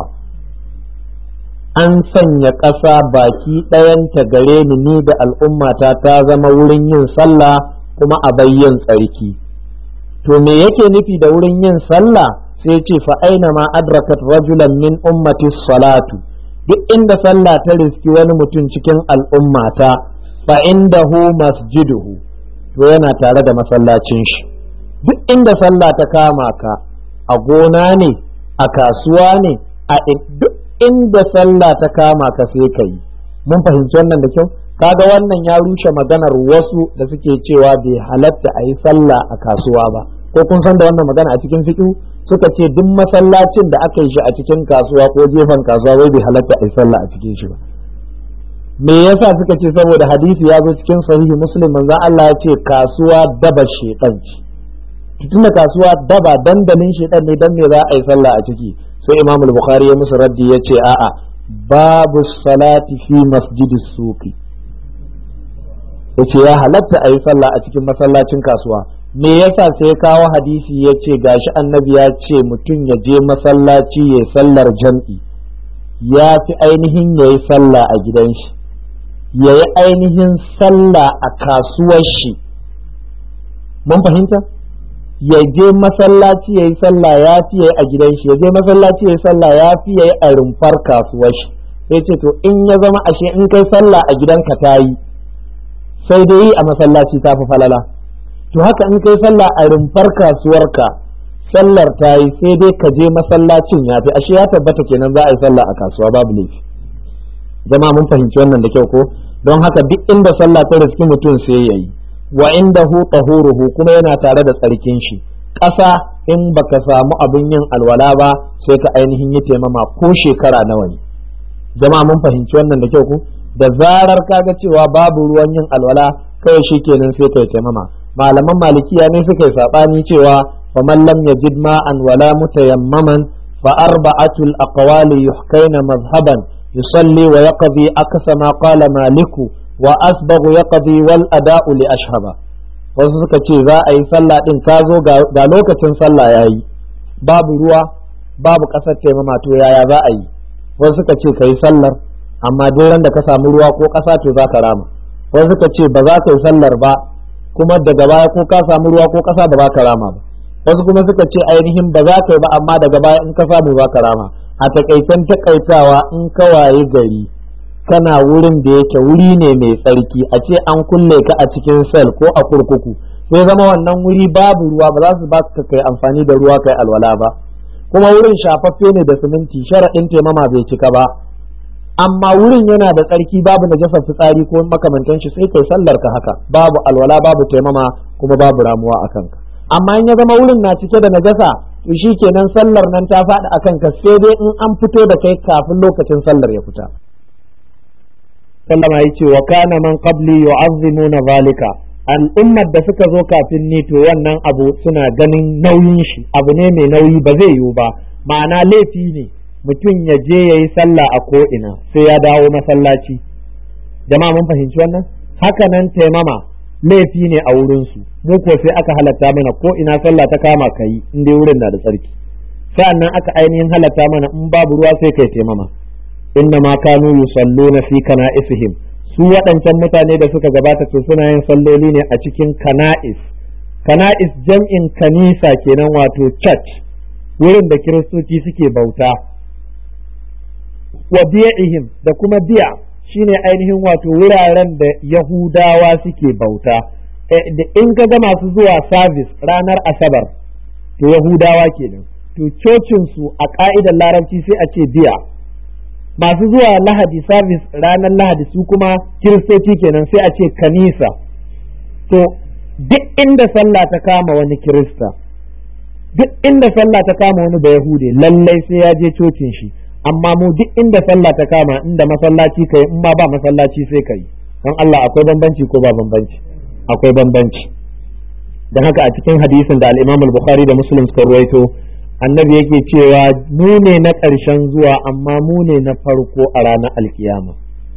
an sanya ƙasa baki ɗayanta gare ni ni da al'ummata ta zama wurin yin sallah kuma a bayyan tsarki to me yake nufi da wurin yin sallah sai ce fa aina ma adrakat rajulan min ummati salatu duk inda sallah ta riski wani mutum cikin al'ummata fa indahu masjiduhu to yana tare da masallacin shi duk inda sallah ta kama ka a gona ne a kasuwa ne a duk inda sallah ta kama ka sai ka yi mun fahimci wannan da kyau kaga wannan ya rushe maganar wasu da suke cewa bai halatta a yi sallah a kasuwa ba ko kun san da wannan magana a cikin fiqh suka ce duk masallacin da aka yi shi a cikin kasuwa ko gefen kasuwa wai bai halatta a yi sallah a cikin shi ba me yasa suka ce saboda hadisi ya zo cikin sahihi muslim manzo Allah ya ce kasuwa daba shedan ce tunda kasuwa daba dandalin shedan ne dan me za a yi sallah a ciki sai imam al-bukhari ya musu raddi ya ce a'a babu salati fi masjidis suqi yace ya halatta a yi sallah a cikin masallacin kasuwa me yasa sai kawo hadisi ya ce gashi annabi ya ce mutum ya je masallaci ya sallar jam'i ya fi ainihin ya yi sallah a gidan shi ya yi ainihin sallah a kasuwar shi mun fahimta ya je masallaci ya yi sallah ya fi ya yi a gidan shi ya je masallaci ya yi sallah ya fi ya yi a rumfar kasuwar shi sai ce to in ya zama ashe in kai sallah a gidanka ta yi sai dai yi a masallaci ta fi falala to haka in kai sallah a rumfar kasuwarka sallar ta yi sai dai ka je masallacin ya fi ashe ya tabbata kenan za a yi sallah a kasuwa babu laifi jama'a mun fahimci wannan da kyau ko don haka duk inda sallah ta riski mutum sai ya yi wa inda hu tahuruhu kuma yana tare da tsarkin shi ƙasa in baka samu abin yin alwala ba sai ka ainihin yi taimama ko shekara nawa ne jama'a mun fahimci wannan da kyau ko da zarar kaga cewa babu ruwan yin alwala kawai shi kenan sai kai taimama malaman malikiya ne suka yi saɓani cewa faman lam yajid ma'an wala mutayammaman فأربعة الأقوال يحكين مذهبا يصلي ويقضي أكس ما قال مالك وأسبغ يقضي والأداء لأشهب wasu suka ce za a yi sallah ɗin ka zo ga lokacin sallah ya yi babu ruwa babu ƙasar taimama to yaya za a yi wasu suka ce ka yi sallar amma duk ran da ka samu ruwa ko ƙasa to za ka rama wasu suka ce ba za ka yi sallar ba kuma daga baya ko ka samu ruwa ko ƙasa ba za ka rama ba wasu kuma suka ce ainihin ba za ka yi ba amma daga baya in ka samu za ka rama a takaicen takaitawa in ka waye gari kana wurin da yake wuri ne mai tsarki a ce an kulle ka a cikin sel ko a kurkuku sai zama wannan wuri babu ruwa ba za su ba ka kai amfani da ruwa kai alwala ba kuma wurin shafaffe ne da siminti sharaɗin taimama bai cika ba amma wurin yana da tsarki babu najasar fitsari ko makamantan shi sai kai sallar ka haka babu alwala babu taimama kuma babu ramuwa a kanka amma in ya zama wurin na cike da najasa to shi kenan sallar nan ta faɗi a kanka sai dai in an fito da kai kafin lokacin sallar ya fita sallama ya ce wa kana man qabli yu'azzimuna zalika al'ummar da suka zo kafin ni to wannan abu suna ganin nauyin shi abu ne mai nauyi ba zai yiwu ba ma'ana laifi ne mutum ya je ya yi sallah a ko'ina sai ya dawo masallaci jama'a mun fahimci wannan haka nan taimama laifi ne a wurinsu mu ko sai aka halatta mana ko ina sallah ta kama ka yi in dai wurin na da tsarki sa'an nan aka ainihin halatta mana in babu ruwa sai kai taimama inna ma kanu yusalluna fi kana'isihim su waɗancan mutane da suka gabata to suna yin salloli ne a cikin kana'is kana'is jam'in kanisa kenan wato church wurin da kiristoci suke bauta wa biya'ihim da kuma biya shine ainihin wato wuraren da yahudawa suke bauta da in ka ga masu zuwa service ranar asabar to yahudawa kenan to cocinsu a ka'idar larabci sai a ce biya masu zuwa lahadi service ranar lahadi su kuma kiristoci kenan sai a ce kanisa to duk inda sallah ta kama wani kirista duk inda sallah ta kama wani da yahude lallai sai ya je cocin shi amma mu duk inda sallah ta kama inda masallaci kai in ma ba masallaci sai kai don Allah akwai bambanci ko ba bambanci akwai bambanci don haka a cikin hadisin da al-Imam al-Bukhari da Muslim suka ruwaito annabi yake cewa mu ne na ƙarshen zuwa amma mu ne na farko a ranar alkiyama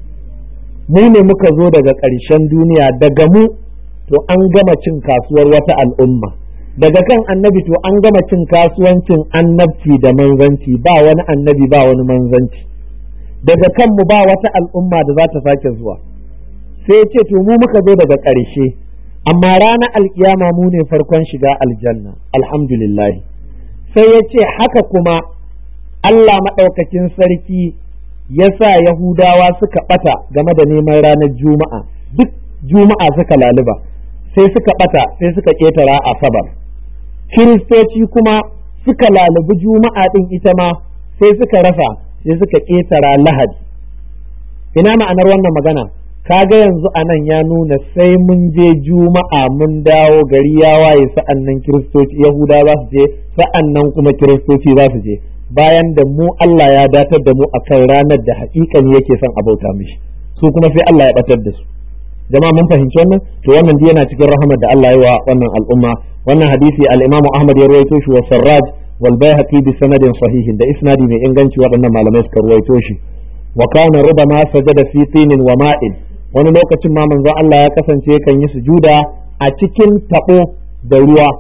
mu ne muka zo daga ƙarshen duniya daga mu to an gama cin kasuwar wata al'umma daga kan annabi to an gama cin kasuwancin annabci da manzanci ba wani annabi ba wani manzanci daga kanmu ba wata al'umma da za ta sake zuwa sai ce to mu muka zo daga ƙarshe amma ranar alkiyama mu ne farkon shiga aljanna alhamdulillah sai ya ce haka kuma Allah maɗaukakin sarki ya sa Yahudawa suka ɓata game da neman ranar Juma'a duk Juma'a suka laluba sai suka ɓata sai suka ƙetara Asabar Kiristoci kuma suka lalubi Juma'a ɗin ita ma sai suka rasa sai suka ƙetara Lahadi ina ma'anar wannan magana kaga yanzu a nan ya nuna sai mun je Juma'a mun dawo gari ya waye sa'an nan Kiristoci Yahudawa za su je sa'an nan kuma Kiristoci za su je bayan da mu Allah ya datar da mu akan ranar da haƙiƙan yake son a bauta mishi su kuma sai Allah ya batar da su jama'a mun fahimci wannan to wannan dai yana cikin rahamar da Allah ya wa wannan al'umma wannan hadisi al-Imam Ahmad ya rawaito shi wa Sarraj wal Baihaqi bi sanadin sahihin da isnadi mai inganci waɗannan malamai suka rawaito shi wa kana rubama sajada fi tinin wa ma'in wani lokacin ma manzon Allah ya kasance kan yi sujuda a cikin tabo da ruwa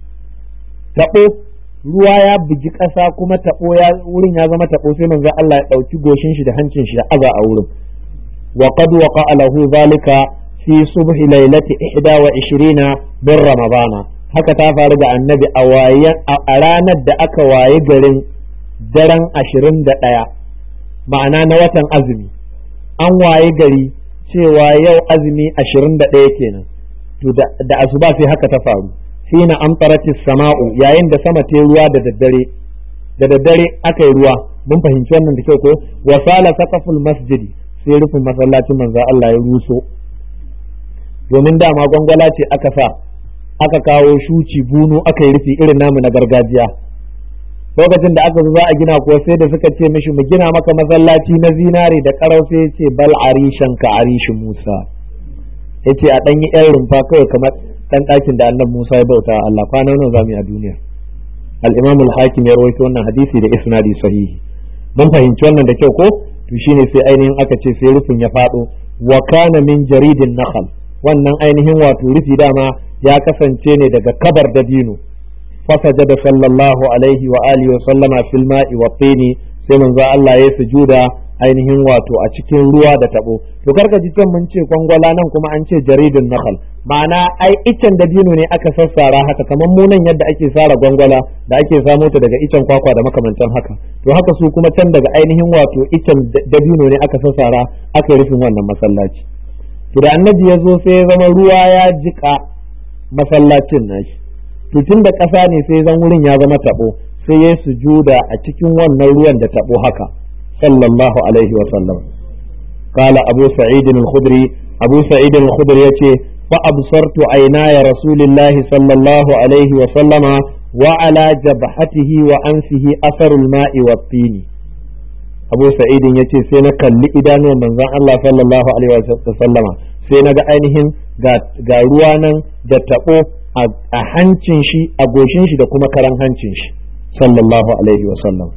tabo ruwa ya bugi ƙasa kuma taɓo ya wurin ya zama taɓo sai manzo Allah ya ɗauki goshin shi da hancin shi ya aza a wurin wa qad waqa lahu zalika fi subhi lailati 21 min ramadana haka ta faru da annabi a wayan a ranar da aka waye garin daren 21 ma'ana na watan azumi an waye gari cewa yau azumi 21 kenan to da asuba sai haka ta faru hina amtarati sama'u yayin da sama ta ruwa da daddare da daddare aka yi ruwa mun fahimci wannan da kyau ko wa sala saqaful masjidi sai rufin masallacin manzo Allah ya ruso domin dama gwangwala ce aka sa aka kawo shuci bunu aka yi rufi irin namu na gargajiya lokacin da aka zo za a gina kuwa sai da suka ce mishi mu gina maka masallaci na zinare da karau sai ya ce bal arishan ka arishi Musa yace a ɗan yi yan rumfa kawai kamar dan ɗakin da annabi Musa ya bauta Allah kwana nawa zamu yi a duniya al-imam al-hakim ya rawaito wannan hadisi da isnadi sahihi mun fahimci wannan da kyau ko to shine sai ainihin aka ce sai rufin ya fado wa kana min jaridin nakhl wannan ainihin wato rufi dama ya kasance ne daga kabar dabino fasajada sallallahu alaihi wa alihi wa sallama fil ma'i wa tini sai manzo Allah ya sujuda ainihin wato a cikin ruwa da tabo to karka ji can mun ce kwangwala nan kuma an ce jaridun nakhl ma'ana ai icen dabino ne aka sassara haka kamar mu nan yadda ake sara gwangwala da ake samo ta daga icen kwakwa da makamantan haka to haka su kuma can daga ainihin wato icen dabino ne aka sassara aka yi rufin wannan masallaci to da annabi ya zo sai ya zama ruwa ya jika masallacin nashi to tun da ƙasa ne sai zan wurin ya zama tabo sai ya sujuda a cikin wannan ruwan da tabo haka sallallahu alaihi wa sallam qala abu sa'id al-khudri abu sa'id al-khudri yace fa absartu aynaya rasulillahi sallallahu alaihi wa sallama wa ala jabhatihi wa anfihi asarul ma'i wa tini abu sa'idin yace sai na kalli idanuwan manzon Allah sallallahu alaihi wa sallama sai na ga ainihin ga ruwa nan da tabo a hancin shi a goshin shi da kuma karan hancin shi sallallahu alaihi wa sallam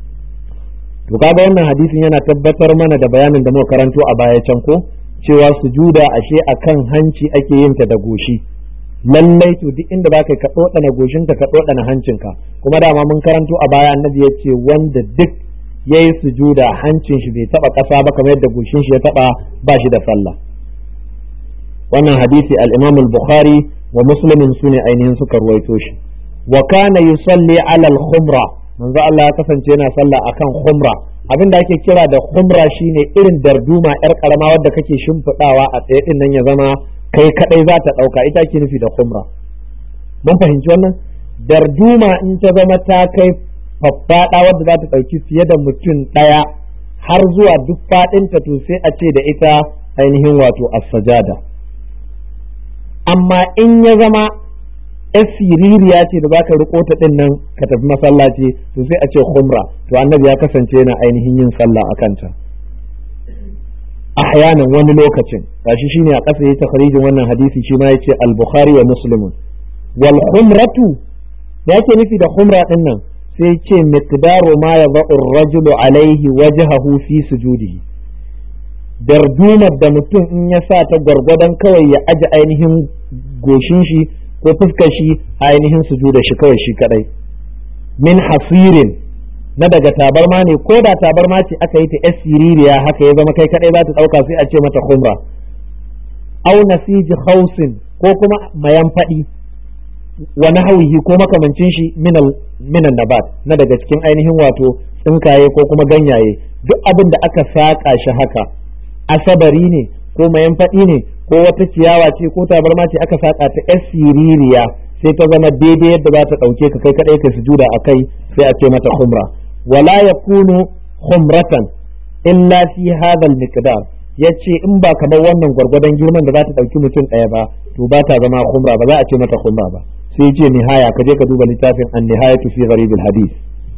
to kaga wannan hadisin yana tabbatar mana da bayanin da muka karanto a baya can ko cewa sujuda ashe akan hanci ake yin ta da goshi lallai to duk inda baka ka dodana goshinka ka dodana hancinka kuma dama mun karanto a baya annabi ya ce wanda duk yayi sujuda hancin shi bai taba kasa ba kamar yadda goshin shi ya taba ba shi da sallah wannan hadisi al-Imam al-Bukhari wa Muslimin sune ainihin suka ruwaito shi wa kana yusalli ala al-khumra manzo Allah ya kasance yana sallah akan khumra abin da ake kira da khumra shine irin darduma yar karama wadda kake shimfidawa a tsaye din nan ya zama kai kadai za ta dauka ita ake nufi da khumra mun fahimci wannan darduma in ta zama ta kai faffaɗa wadda za ta ɗauki fiye da mutum ɗaya har zuwa duk faɗinta to sai a ce da ita ainihin wato as-sajada amma in ya zama yar siririya ce da baka riko ta din nan ka tafi masallaci to sai a ce khumra to annabi ya kasance yana ainihin yin sallah a kanta ahyanan wani lokacin gashi shine a ƙasa yayi takharijin wannan hadisi shi ma yace al-bukhari wa muslimun wal khumratu da yake nufi da khumra din nan sai ce miqdaru ma yadha'u ar-rajulu alaihi wajhahu fi sujudihi dardumar da mutum in ya sa ta gwargwadon kawai ya aji ainihin goshin shi ko fuskar shi ainihin sujuda shi kawai shi kadai min hasirin na daga tabarma ne ko da tabarma ce aka yi ta yar siririya haka ya zama kai kadai za ta dauka sai a ce mata khumra au nasiji khausin ko kuma mayan fadi wa nahwihi ko makamancin shi minan nabat na daga cikin ainihin wato tsinkaye ko kuma ganyaye duk abin da aka saka shi haka asabari ne ko mayan faɗi ne ko wata ciyawa ce ko tabarma ce aka saka ta yar siririya sai ta zama daidai yadda za ta ɗauke ka kai kaɗai ka sujuda a kai sai a ce mata khumra wala yakunu khumratan illa fi hadha al-miqdar yace in ba kamar wannan gwargwadon girman da za ta ɗauki mutum ɗaya ba to ba ta zama khumra ba za a ce mata khumra ba sai ce nihaya ka je ka duba littafin an-nihayatu fi gharib al-hadith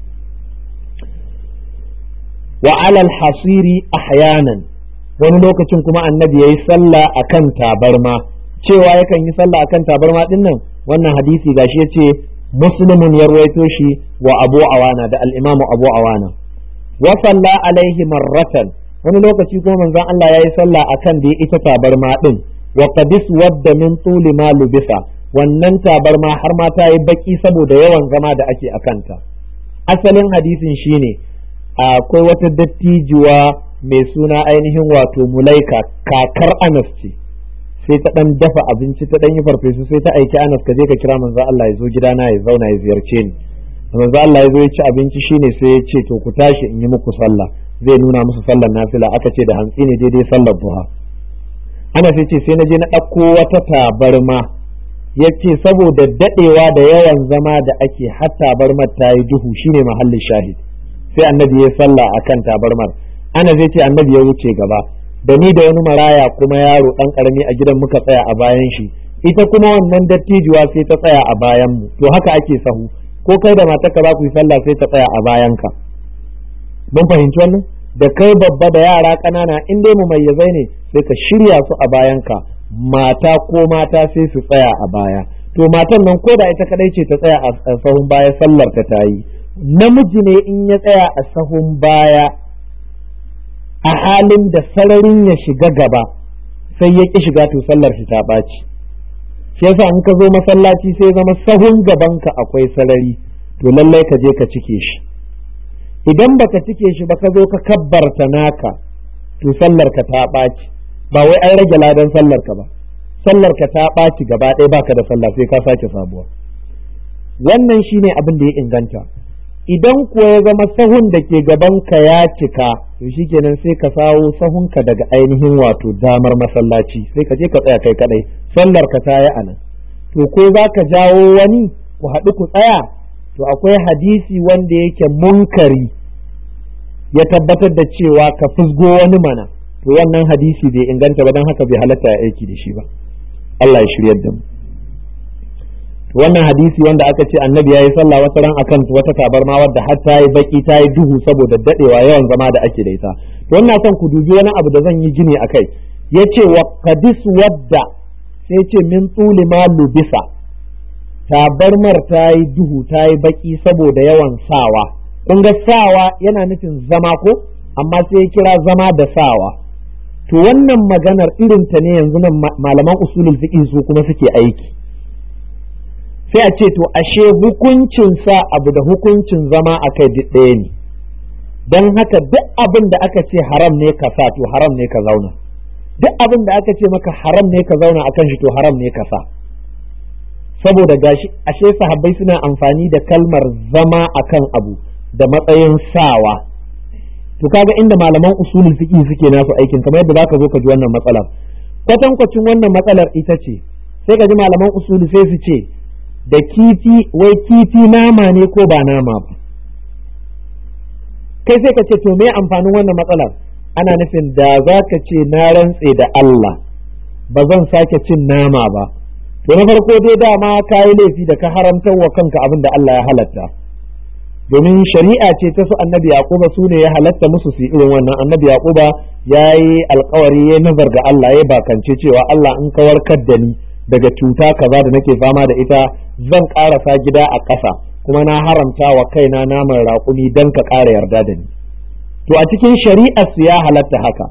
wa ala al-hasiri ahyanan wani lokacin kuma annabi ya yi sallah a kan tabarma cewa yakan yi sallah a kan tabarma din nan wannan hadisi gashi ya ce muslimun ya ruwaito shi wa abu awana da al'imamu abu awana wa salla alaihi marratan wani lokaci kuma manzon Allah ya yi sallah a kan da ya ita tabarma din wa qadis wadda min tuli ma lubisa wannan tabarma har ma ta yi baki saboda yawan zama da ake a kanta asalin hadisin shine akwai wata dattijuwa mai suna ainihin wato mulaika kakar anas ce sai ta dan dafa abinci ta dan yi farfesu sai ta aiki anas ka je ka kira manzo Allah ya zo gidana ya zauna ya ziyarce ni manzo Allah ya zo ya ci abinci shine sai ya ce to ku tashi in yi muku sallah zai nuna musu sallar nafila aka ce da hantsi ne daidai sallar duha ana sai ce sai na je na ɗauko wata tabarma ya ce saboda daɗewa da yawan zama da ake har tabarmar ta yi duhu shine mahallin shahid sai annabi ya sallah akan tabarmar ana zai ce annabi ya wuce gaba da ni da wani maraya kuma yaro dan karami a gidan muka tsaya a bayan shi ita kuma wannan dattijuwa sai ta tsaya a bayan mu to haka ake sahu ko kai da matarka za ku yi sallah sai ta tsaya a bayan ka mun fahimci wannan da kai babba da yara ƙanana in dai mu mayyazai ne sai ka shirya su a bayan ka mata ko mata sai su tsaya a baya to matan nan ko da ita kadai ce ta tsaya a sahun baya sallar ta ta yi namiji ne in ya tsaya a sahun baya a halin da sararin ya shiga gaba sai ya ƙi shiga to sallar shi ta ɓaci shi yasa in ka zo masallaci sai zama sahun gabanka akwai sarari to lallai ka je ka cike shi idan baka cike shi ba ka zo ka kabbarta naka to sallar ka ta ɓaci ba wai an rage ladan sallar ka ba sallar ka ta ɓaci gaba ɗaya baka da sallah sai ka sake sabuwa wannan shine abin da ya inganta idan kuwa ya zama sahun da ke gaban ka ya cika to shikenan sai ka sawo sahunka daga ainihin wato damar masallaci sai ka je ka tsaya kai kadai sallar ka ta yi anan to ko za ka jawo wani ku haɗu ku tsaya to akwai hadisi wanda yake munkari ya tabbatar da cewa ka fusgo wani mana to wannan hadisi bai inganta ba don haka bai halatta ya aiki da shi ba Allah ya shiryar da mu wannan hadisi wanda aka ce annabi ya yi sallah wata ran akan wata tabarma wadda har ta yi baki ta yi duhu saboda dadewa yawan zama da ake da ita to wannan son ku dubi wani abu da zan yi gini akai yace wa qadis wadda sai ce min tsuli ma lubisa tabarmar ta yi duhu ta yi baki saboda yawan sawa kun ga sawa yana nufin zama ko amma sai ya kira zama da sawa to wannan maganar irin ta ne yanzu nan malaman usulul fiqh su kuma suke aiki sai a ce to ashe hukuncin sa abu da hukuncin zama akai duk ɗaya ne don haka duk abin da aka ce haram ne ka sa to haram ne ka zauna duk abin da aka ce maka haram ne ka zauna akan shi to haram ne ka sa saboda gashi ashe sahabbai suna amfani da kalmar zama akan abu da matsayin sawa to kaga inda malaman usulul fiqh suke nasu aikin kamar yadda zaka zo ka ji wannan matsalar kwatankwacin wannan matsalar ita ce sai ka ji malaman usulu sai su ce da kifi wai kifi nama ne ko ba nama ba kai sai ka ce to me amfanin wannan matsalar ana nufin da za ka ce na rantse da Allah ba zan sake cin nama ba to na farko dai dama ka yi laifi da ka haramtar wa kanka abin da Allah ya halatta domin shari'a ce ta su annabi yaquba su ne ya halatta musu su irin wannan annabi yaquba ya yi alkawari ya nazar ga Allah ya bakance cewa Allah in ka warkar da ni daga cuta kaza da nake fama da ita zan karasa gida a ƙasa kuma na haramta wa kaina naman raƙumi don ka ƙara yarda da ni to a cikin shari'ar su ya halatta haka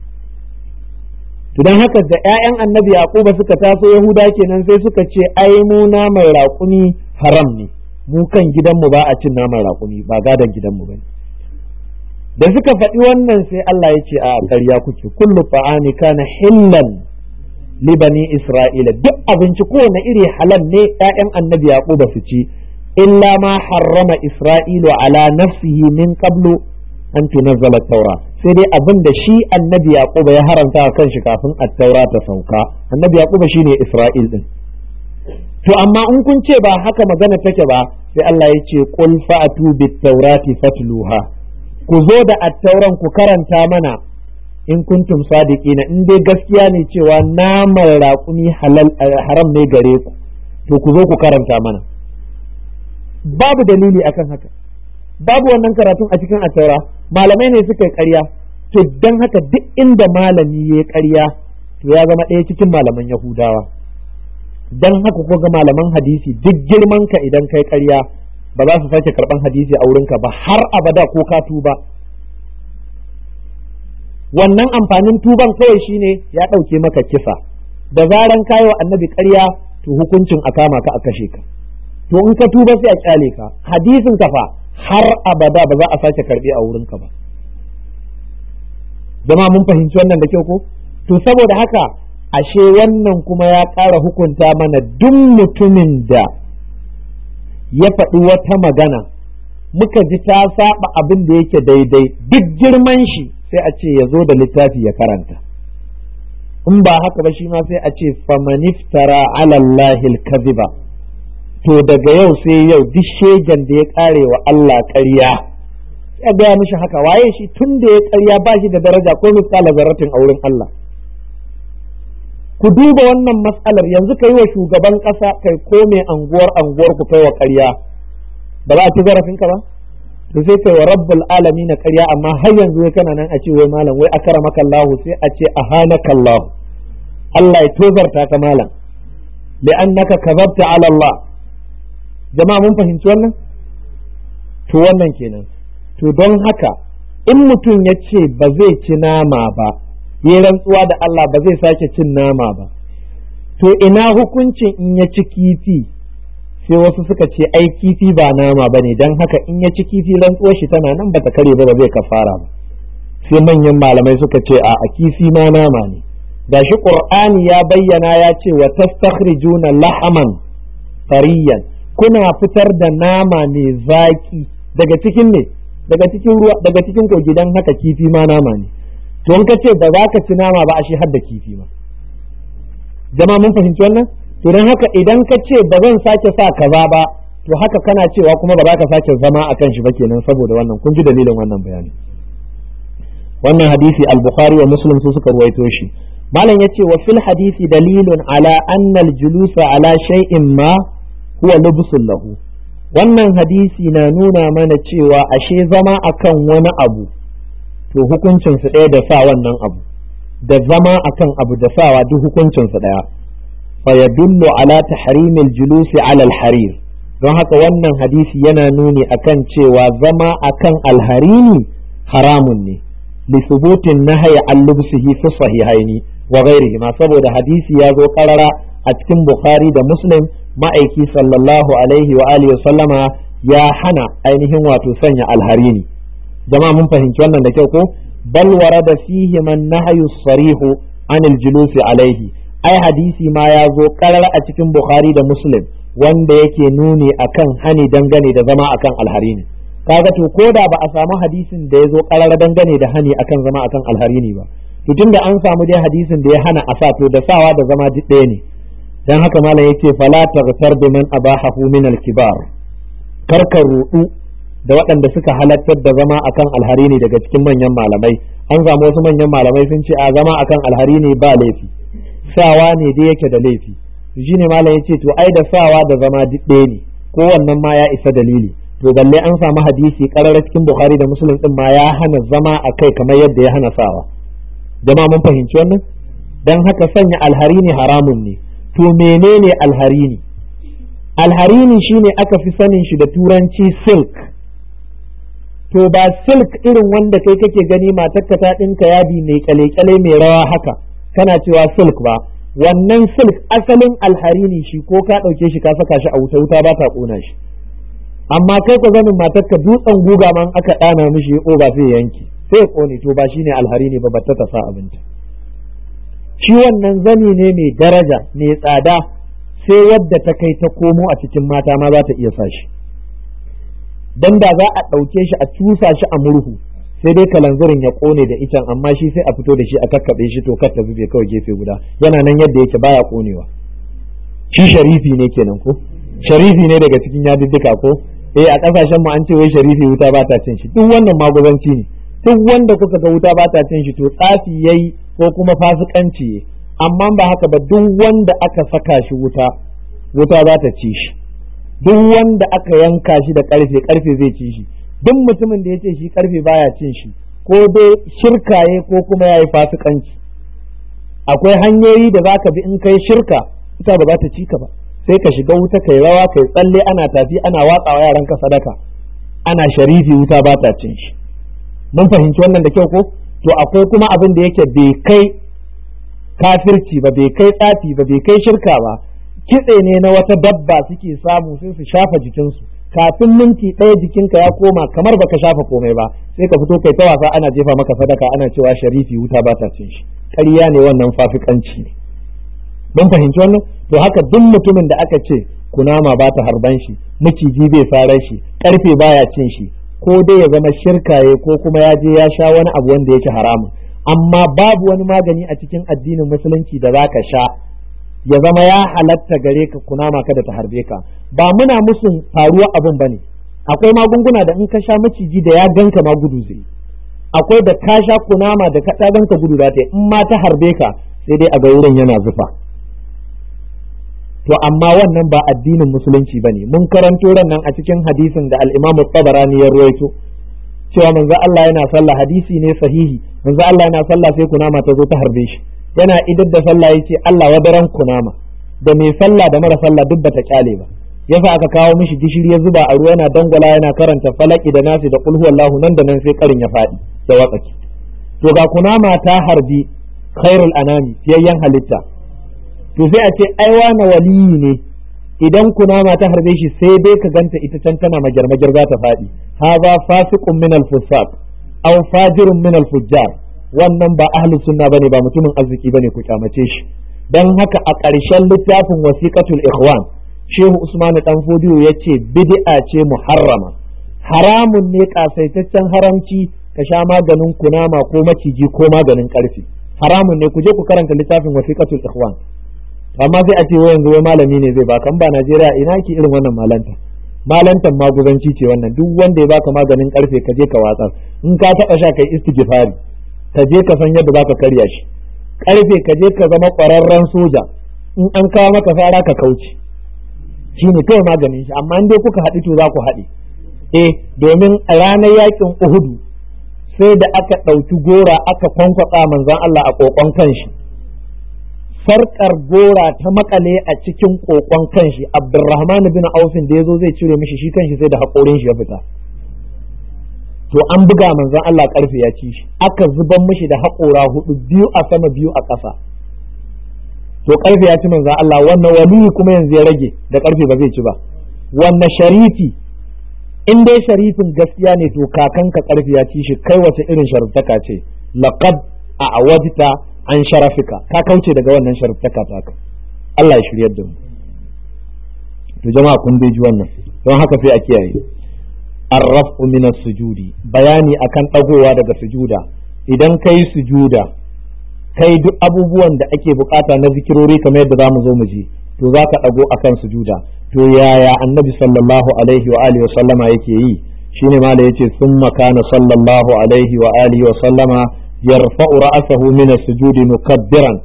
to don haka da 'ya'yan annabi yaquba suka taso yahuda kenan sai suka ce ai mu naman raƙumi haram ne mu kan gidanmu ba a cin naman raƙumi ba gadon gidanmu ba da suka faɗi wannan sai Allah ya ce a ƙarya kuke kullu fa'ani kana hillan li bani isra'ila duk abinci kowane iri halal ne ƴaƴan annabi yaquba su ci illa ma harrama isra'ilu ala nafsihi min qablu an tunazzala taura sai dai abin da shi annabi yaquba ya haramta kan shi kafin at-taura ta sauka annabi yaquba shine isra'il din to amma in kun ce ba haka magana take ba sai Allah ya ce qul fa'atu bit-taurati fatluha ku zo da attauran ku karanta mana in kuntum sadiqina in dai gaskiya ne cewa naman raƙumi halal haram ne gare ku to ku zo ku karanta mana babu dalili akan haka babu wannan karatun a cikin attaura malamai ne suka yi ƙarya to dan haka duk inda malami ya yi ƙarya to ya zama ɗaya cikin malaman yahudawa dan haka ko ga malaman hadisi duk girman ka idan kai ƙarya ba za su sake karban hadisi a wurinka ba har abada ko ka tuba wannan amfanin tuban kawai shine ya ɗauke maka kisa da zaran kayo annabi ƙarya to hukuncin a kama ka a kashe ka to in ka tuba sai a kyale ka hadisin ka fa har abada ba za a sake karbe a wurinka ba jama'a mun fahimci wannan da kyau ko to saboda haka ashe wannan kuma ya ƙara hukunta mana duk mutumin da ya faɗi wata magana muka ji ta saba abin da yake daidai duk girman shi sai a ce ya zo da littafi ya karanta in ba haka ba shi ma sai a ce famaniftara alallahi kaziba to daga yau sai yau duk shegen da ya ƙare wa Allah ƙarya ya gaya mishi haka waye shi tun da ya ƙarya ba shi da daraja ko misala zarratin a wurin Allah ku duba wannan matsalar yanzu ka yi wa shugaban ƙasa kai ko mai anguwar anguwar ku kai wa ƙarya ba za a ci zarafin ka ba to sai kai wa rabbul alami na ƙarya amma har yanzu wai kana nan a ce wai malam wai akramaka Allah sai a ce ahanaka Allah Allah ya tozarta ka malam li'annaka kazabta ala Allah jama'a mun fahimci wannan to wannan kenan to don haka in mutum ya ce ba zai ci nama ba ya rantsuwa da Allah ba zai sake cin nama ba to ina hukuncin in ya ci kifi sai wasu suka ce ai kifi ba nama ba ne don haka in ya ci kifi rantsuwar shi tana nan ba ta kare ba ba zai kafara ba sai manyan malamai suka ce a a kifi ma nama ne gashi qur'ani ya bayyana ya ce wa tastakhrijuna lahaman tariyan kuna fitar da nama mai zaki daga cikin ne daga cikin ruwa daga cikin kogi dan haka kifi ma nama ne to in ka ce ba za ka ci nama ba a shi har da kifi ma jama'a mun fahimci wannan to dan haka idan ka ce ba zan sake sa kaza ba to haka kana cewa kuma ba za ka sake zama akan shi ba kenan saboda wannan kun ji dalilin wannan bayani wannan hadisi al-bukhari wa muslim su suka ruwaito shi malam yace wa fil hadisi dalilun ala anna al-julusa ala shay'in ma huwa lubsul lahu wannan hadisi na nuna mana cewa ashe zama akan wani abu to hukuncin su ɗaya da sa wannan abu da zama akan abu da sawa duk hukuncin su ɗaya fa yadullu ala tahrimil julusi ala al-harir don haka wannan hadisi yana nuni akan cewa zama akan alharini haramun ne لثبوت النهي عن لبسه في الصحيحين وغيرهما saboda hadisi ya zo karara a cikin Bukhari da Muslim ma'aiki sallallahu alaihi wa alihi wa sallama ya hana ainihin wato sanya alharini jama'a mun fahimci wannan da kyau ko bal warada fihi man nahyu sarihu anil julusi alaihi ai hadisi ma ya zo karara a cikin Bukhari da Muslim wanda yake nuni akan hani dangane da zama akan alharini kaga to ko da ba a samu hadisin da ya zo karara dangane da hani akan zama akan alharini ba to tunda an samu dai hadisin da ya hana a sa to da sawa da zama duk ɗaya ne dan haka malam yake fala taghtar bi man abahahu min al-kibar karka rudu da waɗanda suka halattar da zama akan alharini daga cikin manyan malamai an samu wasu manyan malamai sun ce a zama akan alharini ba laifi sawa ne dai yake da laifi shine malam yace to ai da sawa da zama duk ɗaya ne ko wannan ma ya isa dalili to balle an samu hadisi karara cikin bukhari da muslim din ma ya hana zama a kai kamar yadda ya hana sawa jama'a mun fahimci wannan dan haka sanya alharini haramun ne to menene alharini alharini shine aka fi sanin shi da turanci silk to ba silk irin wanda kai kake gani matarka ta ɗinka yadi mai kyale-kyale mai rawa haka kana cewa silk ba wannan silk asalin alharini shi ko ka ɗauke shi ka saka shi a wuta wuta ba ta ƙona shi amma kai ka zanin matarka dutsen guga man aka ɗana mishi o ba sai yanki sai ya ƙone to ba shine alharini ba batta ta sa abinci shi wannan zani ne mai daraja mai tsada sai wadda ta kai ta komo a cikin mata ma za ta iya sa shi dan da za a ɗauke shi a cusa shi a murhu sai dai kalanzirin ya ƙone da icen amma shi sai a fito da shi a kakkaɓe shi to kar ta zube kawai gefe guda yana nan yadda yake baya ƙonewa shi sharifi ne kenan ko sharifi ne daga cikin yadiddika ko eh a kasashen mu an ce wai sharifi wuta ba ta cin shi duk wannan maguzanci ne duk wanda kuka ga wuta ba ta cin shi to tsafi yayi ko kuma fasikanci yayi amma ba haka ba duk wanda aka saka shi wuta wuta za ta ci shi duk wanda aka yanka shi da karfe karfe zai ci shi duk mutumin da ya ce shi karfe baya cin shi ko dai shirkaye ko kuma yayi fasikanci akwai hanyoyi da zaka bi in kai shirka wuta ba za ta ci ka ba sai ka shiga wuta kai rawa kai tsalle ana tafi ana watsawa yaran ka sadaka ana sharifi wuta ba ta cin shi mun fahimci wannan da kyau ko to akwai kuma abin da yake bai kai kafirci ba bai kai tsafi ba bai kai shirka ba kitse ne na wata dabba suke samu sai su shafa jikinsu kafin minti ɗaya jikinka ya koma kamar baka shafa komai ba sai ka fito kai ta wasa ana jefa maka sadaka ana cewa sharifi wuta ba ta cin shi ƙarya ne wannan fafikanci ne mun fahimci wannan to haka duk mutumin da aka ce kunama ba ta harban shi maciji bai sarar shi karfe baya cin shi ko dai ya zama shirkaye ko kuma ya je ya sha wani abu wanda yake haramun amma babu wani magani a cikin addinin musulunci da zaka sha ya zama ya halatta gare ka kunama kada ta harbe ka ba muna musun faruwa abin bane akwai magunguna da in ka sha maciji da ya ganka ma gudu zai akwai da ka sha kunama da ka ta ganka gudu za ta in ma ta harbe ka sai dai a ga wurin yana zufa to amma wannan ba addinin musulunci bane mun karanto ran nan a cikin hadisin da al-Imam tabarani ya ruwaito cewa manzo Allah yana sallah hadisi ne sahihi manzo Allah yana sallah sai kunama ta zo ta harbe shi yana idar da sallah yace Allah wadaran kunama da mai sallah da mara sallah duk bata kyale ba yasa aka kawo mishi gishiri ya zuba a ruwa yana dangwala yana karanta falaki da nasi da kulhu wallahu nan da nan sai karin ya faɗi ya watsaki to ga kunama ta harbi khairul anami fiyayyen halitta to sai a ce ai wani waliyi ne idan kunama ta harbe shi sai dai ka ganta ita can tana majar-majar za ta faɗi haza fasiqun min al-fusaq aw fajirun min al-fujjar wannan ba ahlus sunna bane ba mutumin arziki bane ku kyamace shi dan haka a ƙarshen littafin wasiqatul ikhwan shehu usman dan fodiyo yace bid'a ce muharrama haramun ne kasaitaccen haramci ka sha maganin kunama ko maciji ko maganin karfi haramun ne ku je ku karanta littafin wasiqatul ikhwan amma sai a ce wai yanzu wai malami ne zai baka ba Najeriya ina ki irin wannan malanta malantan maguzanci ce wannan duk wanda ya baka maganin karfe ka je ka watsar in ka taba sha kai istighfari ka je ka san yadda zaka karya shi karfe ka je ka zama kwararren soja in an kawo maka fara ka kauce shi ne kawai maganin shi amma in dai kuka haɗu to za ku haɗe eh domin a ranar yakin Uhudu sai da aka ɗauki gora aka kwankwatsa manzon Allah a kokon kanshi sarkar gora ta makale a cikin kokon kanshi abdurrahman bin aufin da ya zo zai cire mishi shi kanshi sai da haƙorin shi ya fita to an buga manzon Allah karfe ya ci shi aka zuban mishi da haƙora hudu biyu a sama biyu a ƙasa to karfe ya ci manzon Allah wannan waliyi kuma yanzu ya rage da karfe ba zai ci ba wannan sharifi in dai sharifin gaskiya ne to kakanka karfe ya ci shi kai wace irin sharuftaka ce laqad a awajta an sharafika ka kauce daga wannan sharaftaka taka Allah ya shiryar da mu to jama'a kun dai ji wannan don haka sai a kiyaye arrafu min sujudi bayani akan dagowa daga sujuda idan kai sujuda kai duk abubuwan da ake bukata na zikirori kamar yadda zamu zo mu ji to za ka dago akan sujuda to yaya annabi sallallahu alaihi wa alihi wa sallama yake yi shine ma da yace summa kana sallallahu alaihi wa alihi wa sallama yarfa'u ra'sahu min as-sujudi mukabbiran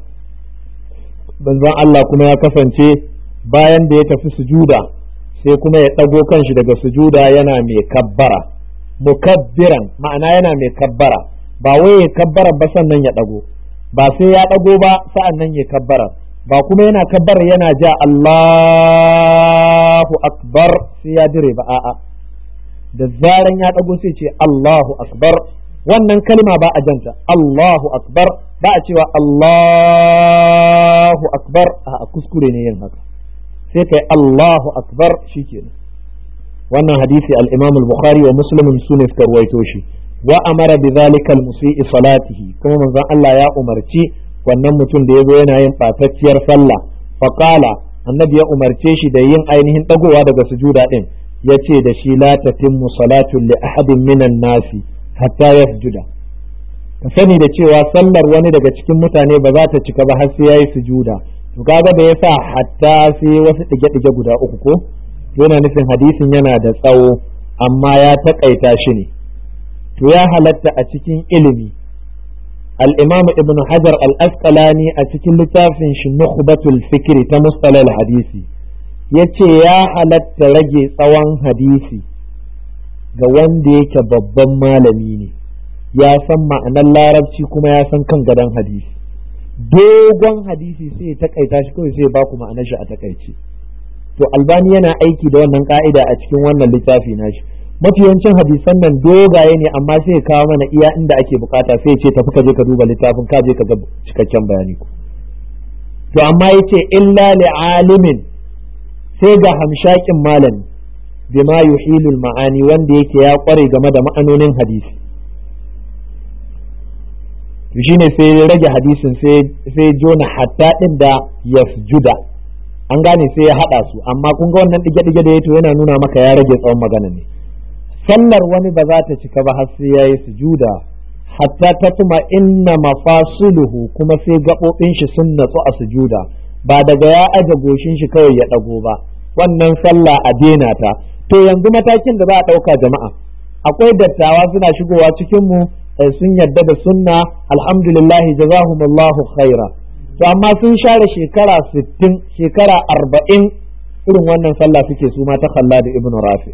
banzan Allah kuma ya kasance bayan da ya tafi sujuda sai kuma ya ɗago kanshi daga sujuda yana mai kabbara mukabbiran ma'ana yana mai kabbara ba wai ya kabbara ba sannan ya ɗago ba sai ya ɗago ba sa'an nan ya kabbara ba kuma yana kabbara yana ja Allahu akbar sai ya dire ba a'a da zaran ya ɗago sai ce Allahu akbar wannan kalma ba a janta Allahu akbar ba a cewa Allahu akbar a kuskure ne yin haka sai kai Allahu akbar shikenan wannan hadisi al-Imam al-Bukhari wa Muslim sune suka ruwaito shi wa amara bi zalika al-musii salatihi kuma manzon Allah ya umarci wannan mutum da yazo yana yin batacciyar sallah fa qala annabi ya umarce shi da yin ainihin dagowa daga sujuda din yace da shi la tatimmu salatu li ahadin minan nasi hatta yasjuda ka sani da cewa sallar wani daga cikin mutane ba za ta cika ba har sai yayi sujuda to kaga da yasa hatta sai wasu dige-dige guda uku ko yana nufin hadisin yana da tsawo amma ya takaita shi ne to ya halatta a cikin ilimi al-imam ibn hajar al-asqalani a cikin littafin shi nukhbatul fikri ta mustalal hadisi yace ya halatta rage tsawon hadisi ga wanda yake babban malami ne ya san ma'anar larabci kuma ya san kan gadon hadisi dogon hadisi sai ya takaita shi kawai sai ya baku ma'anar shi a takaice to albani yana aiki da wannan ka'ida a cikin wannan littafi nashi mafi yawancin hadisan nan dogaye ne amma sai ya kawo mana iya inda ake bukata sai ya ce tafi ka je ka duba littafin ka je ka ga cikakken bayani ku to amma yace illa li alimin sai ga hamshakin malami bima yuhilul ma'ani wanda yake ya kware game da ma'anonin hadisi to shine sai ya rage hadisin sai jona hatta din da yasjuda an gane sai ya hada su amma kun ga wannan dige dige da yato yana nuna maka ya rage tsawon magana ne sallar wani ba za ta cika ba har sai yayi sujuda hatta ta tuma inna mafasuluhu kuma sai gabobin shi sun natsu a sujuda ba daga ya aje goshin shi kawai ya dago ba wannan sallah a dena ta to yanzu matakin da za a dauka jama'a akwai dattawa suna shigowa cikin mu sun yadda da sunna alhamdulillah jazahumullahu khaira to amma sun share shekara 60 shekara 40 irin wannan sallah suke su ma ta kalla da ibnu rafi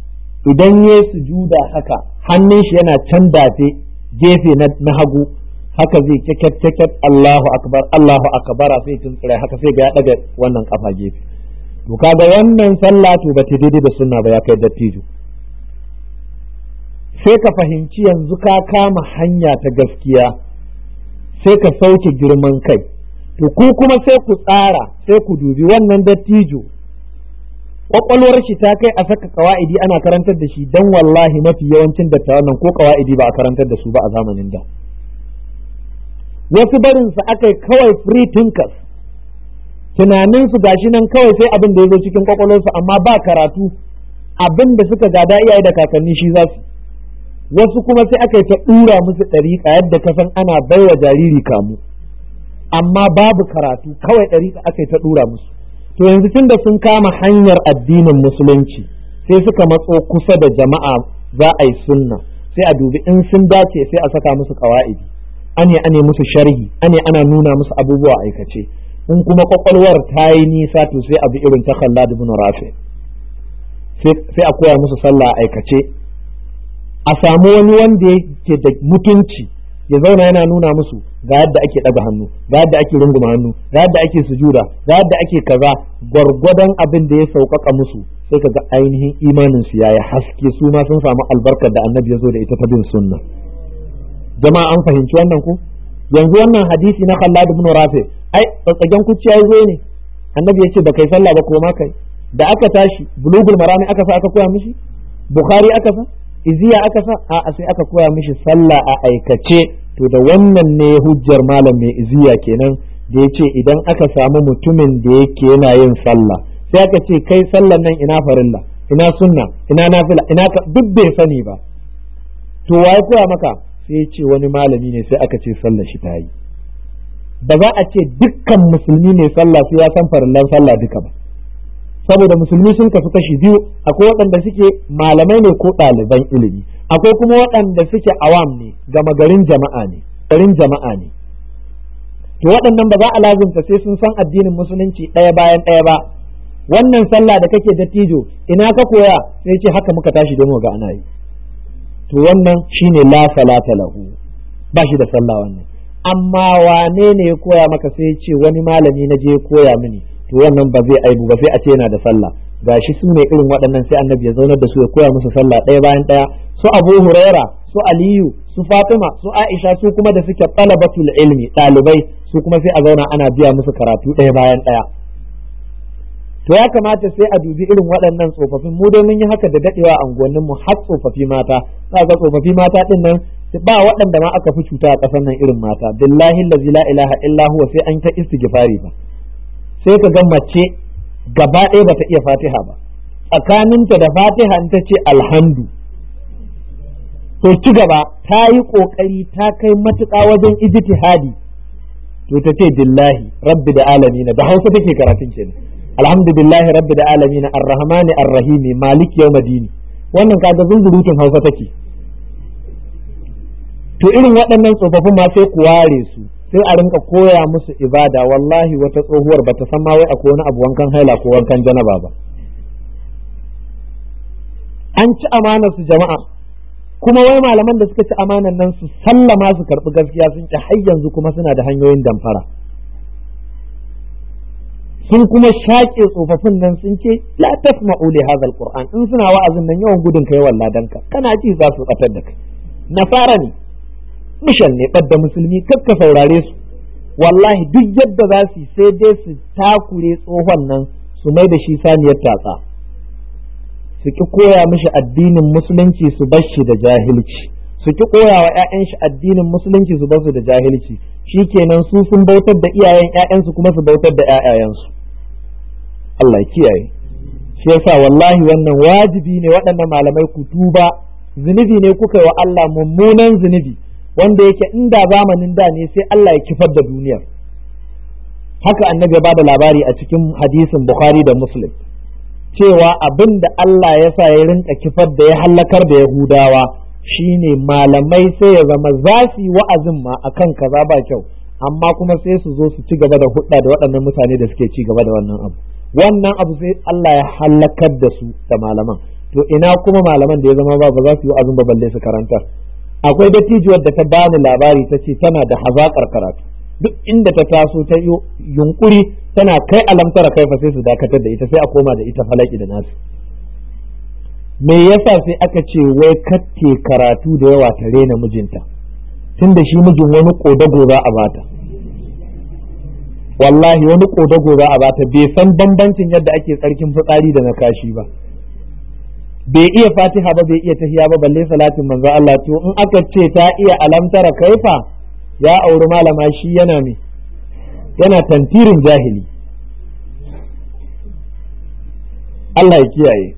idan ya sujuda haka hannun shi yana can dafe gefe na hagu haka zai keket keket Allahu akbar Allahu akbar sai tuntsire haka sai ga ya daga wannan kafa gefe to kaga wannan sallah to ba ta daidai da sunna ba ya kai dattijo sai ka fahimci yanzu ka kama hanya ta gaskiya sai ka sauke girman kai to ku kuma sai ku tsara sai ku dubi wannan dattijo kwakwalwar shi ta kai a saka kawa'idi ana karantar da shi dan wallahi mafi yawancin dattawan nan ko kawa'idi ba a karantar da su ba a zamanin da wasu barin su akai kawai free thinkers tunanin su gashi nan kawai sai abin da ya zo cikin kwakwalwarsu amma ba karatu abin da suka gada iyaye da kakanni shi za su wasu kuma sai aka yi ta ɗura musu ɗariƙa yadda ka san ana baiwa jariri kamu amma babu karatu kawai ɗariƙa aka yi ta ɗura musu to yanzu tunda sun kama hanyar addinin musulunci sai suka matso kusa da jama'a za a yi sunna sai a dubi in sun dace sai a saka musu ƙawa'idi ane ane musu sharhi ane ana nuna musu abubuwa aikace in kuma kwakwalwar ta yi nisa to sai abu irin ta khallad ibn rafi sai a koya musu sallah aikace a samu wani wanda yake da mutunci ya zauna yana nuna musu ga yadda ake ɗaga hannu ga yadda ake runguma hannu ga yadda ake sujuda ga yadda ake kaza gwargwadon abin da ya sauƙaƙa musu sai ka ga ainihin imanin su yayi haske su ma sun samu albarkar da annabi ya zo da ita ta bin sunna jama'a an fahimci wannan ko yanzu wannan hadisi na Khallad ibn Rafi ai tsatsagen kuciya ya zo ne annabi ya ce ba kai sallah ba ko ma kai da aka tashi bulugul marami aka sa aka koya mishi bukhari aka sa iziya aka sa a sai aka koya mishi sallah a aikace to da wannan ne hujjar malam mai iziya kenan da ya ce idan aka samu mutumin da yake yana yin sallah sai aka ce kai sallan nan ina farilla ina sunna ina nafila ina duk bai sani ba to waye koya maka sai ya ce wani malami ne sai aka ce sallah shi ta yi ba za a ce dukkan musulmi ne sallah sai ya san farillan sallah duka ba saboda musulmi sun kasu kashi biyu akwai waɗanda suke malamai ne ko ɗaliban ilimi akwai kuma waɗanda suke awam ne gama garin jama'a ne garin jama'a ne to waɗannan ba za a lazumta sai sun san addinin musulunci ɗaya bayan ɗaya ba wannan sallah da kake dattijo ina ka koya sai ce haka muka tashi don ga ana yi to wannan shine la salata lahu ba shi da sallah wannan amma wane ne ya koya maka sai ce wani malami na je koya mini to wannan ba zai aibu ba sai a ce yana da sallah gashi su ne irin waɗannan sai annabi ya zaunar da su ya koya musu sallah ɗaya bayan ɗaya su abu huraira su aliyu su fatima su aisha su kuma da suke talabatul ilmi ɗalibai su kuma sai a zauna ana biya musu karatu ɗaya bayan ɗaya to ya kamata sai a dubi irin waɗannan tsofaffin mu dai mun yi haka da daɗewa a unguwannin mu har tsofaffi mata za ga tsofaffi mata ɗin nan ba waɗanda ma aka fi cuta a ƙasar nan irin mata billahi allazi la ilaha illa huwa sai an ta istighfari ba sai ka ga mace gaba ɗaya bata iya fatiha ba tsakaninta da fatiha in ta ce alhamdu to ci gaba ta yi ƙoƙari ta kai matuƙa wajen ijtihadi to ta ce billahi rabbi da alamina da hausa take karatun kenan alhamdulillahi rabbi da alamina arrahmani arrahimi maliki yawmadini wannan kaga zunzurutun hausa take to irin waɗannan tsofaffin ma sai ku ware su sai a rinka koya musu ibada wallahi wata tsohuwar bata san ma wai akwai wani abu wankan haila ko wankan janaba ba an ci amanar su jama'a kuma wai malaman da suka ci amanar nan su sallama su karɓi gaskiya sun ci har yanzu kuma suna da hanyoyin damfara sun kuma shaƙe tsofaffin nan sun ce la tasma'u li hadha alquran in suna wa'azin nan yawan gudun kai walladanka kana ji za su batar da kai nasara ne mishan ne ɓadda musulmi kakka saurare su wallahi duk yadda za su sai dai su takure tsohon nan su mai da shi saniyar tatsa su ki koya mishi addinin musulunci su bar shi da jahilci su ki koya wa 'ya'yan shi addinin musulunci su bar su da jahilci shikenan su sun bautar da iyayen 'ya'yansu kuma su bautar da 'ya'yayansu Allah kiyaye shi yasa wallahi wannan wajibi ne waɗannan malamai ku tuba zunubi ne kuka yi wa Allah mummunan zunubi wanda yake inda zamanin da ne sai Allah ya kifar da duniyar haka annabi ya bada labari a cikin hadisin Bukhari da Muslim cewa abin da Allah ya sa ya rinka kifar da ya hallakar da Yahudawa shine malamai sai ya zama za su yi wa'azin ma akan kaza ba kyau amma kuma sai su zo su ci gaba da hudda da waɗannan mutane da suke ci gaba da wannan abu wannan abu sai Allah ya hallakar da su da malaman to ina kuma malaman da ya zama ba ba za su yi wa'azin ba balle su karantar akwai dattijuwar da ta bani labari ta ce tana da hazaƙar karatu duk inda ta taso ta yi yunkuri tana kai alamtara kai fa sai su dakatar da ita sai a koma da ita falaki da nasu me yasa sai aka ce wai katte karatu da yawa ta rena mijinta tun da shi mijin wani kodago za a bata wallahi wani kodago za a bata bai san bambancin yadda ake tsarkin fitsari da na kashi ba bai iya fatiha ba bai iya tahiya ba balle salatin manzo Allah to in aka ce ta iya alamtara kaifa ya auri malama shi yana me yana tantirin jahili Allah ya kiyaye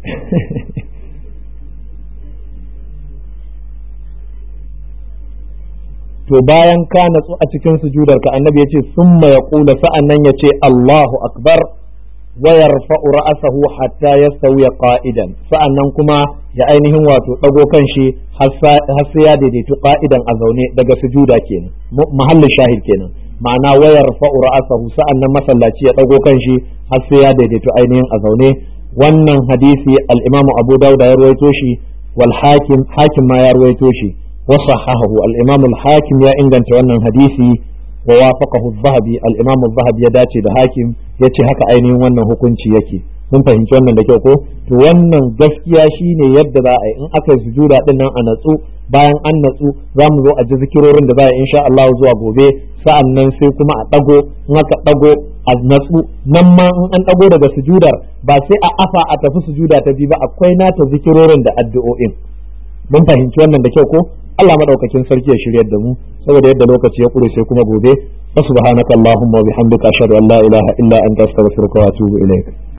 to bayan ka natsu a cikin sujudar ka annabi yace summa yaqulu sa'annan yace Allahu akbar wa yarfa'u ra'sahu hatta yastawi qa'idan sa'annan kuma ya ainihin wato dago kan shi har sai ya daidaitu qa'idan a zaune daga sujuda kenan mahallin shahid kenan ma'ana wa yarfa'u ra'sahu sa'annan masallaci ya dago kan shi har sai ya daidaitu ainihin a zaune wannan hadisi al-Imam Abu Dawud ya ruwaito shi wal hakim hakim ma ya ruwaito shi وصححه الإمام الحاكم يا إنجن wannan hadisi ووافقه الذهبي الإمام الذهبي ya dace da hakim yace haka ainihin wannan hukunci yake mun fahimci wannan da kyau ko to wannan gaskiya shine yadda za a yi in aka yi sujuda din nan a natsu bayan an natsu za mu zo a ji zikirorin da za a insha Allah zuwa gobe sa'an nan sai kuma a dago in aka dago a natsu nan ma in an dago daga sujudar ba sai a afa a tafi sujuda ta bi ba akwai nata zikirorin da addu'o'in mun fahimci wannan da kyau ko Allah madaukakin sarki ya shiryar da mu saboda yadda lokaci ya kure sai kuma gobe subhanakallahumma wa bihamdika ashhadu an la ilaha illa anta astaghfiruka wa atubu ilaik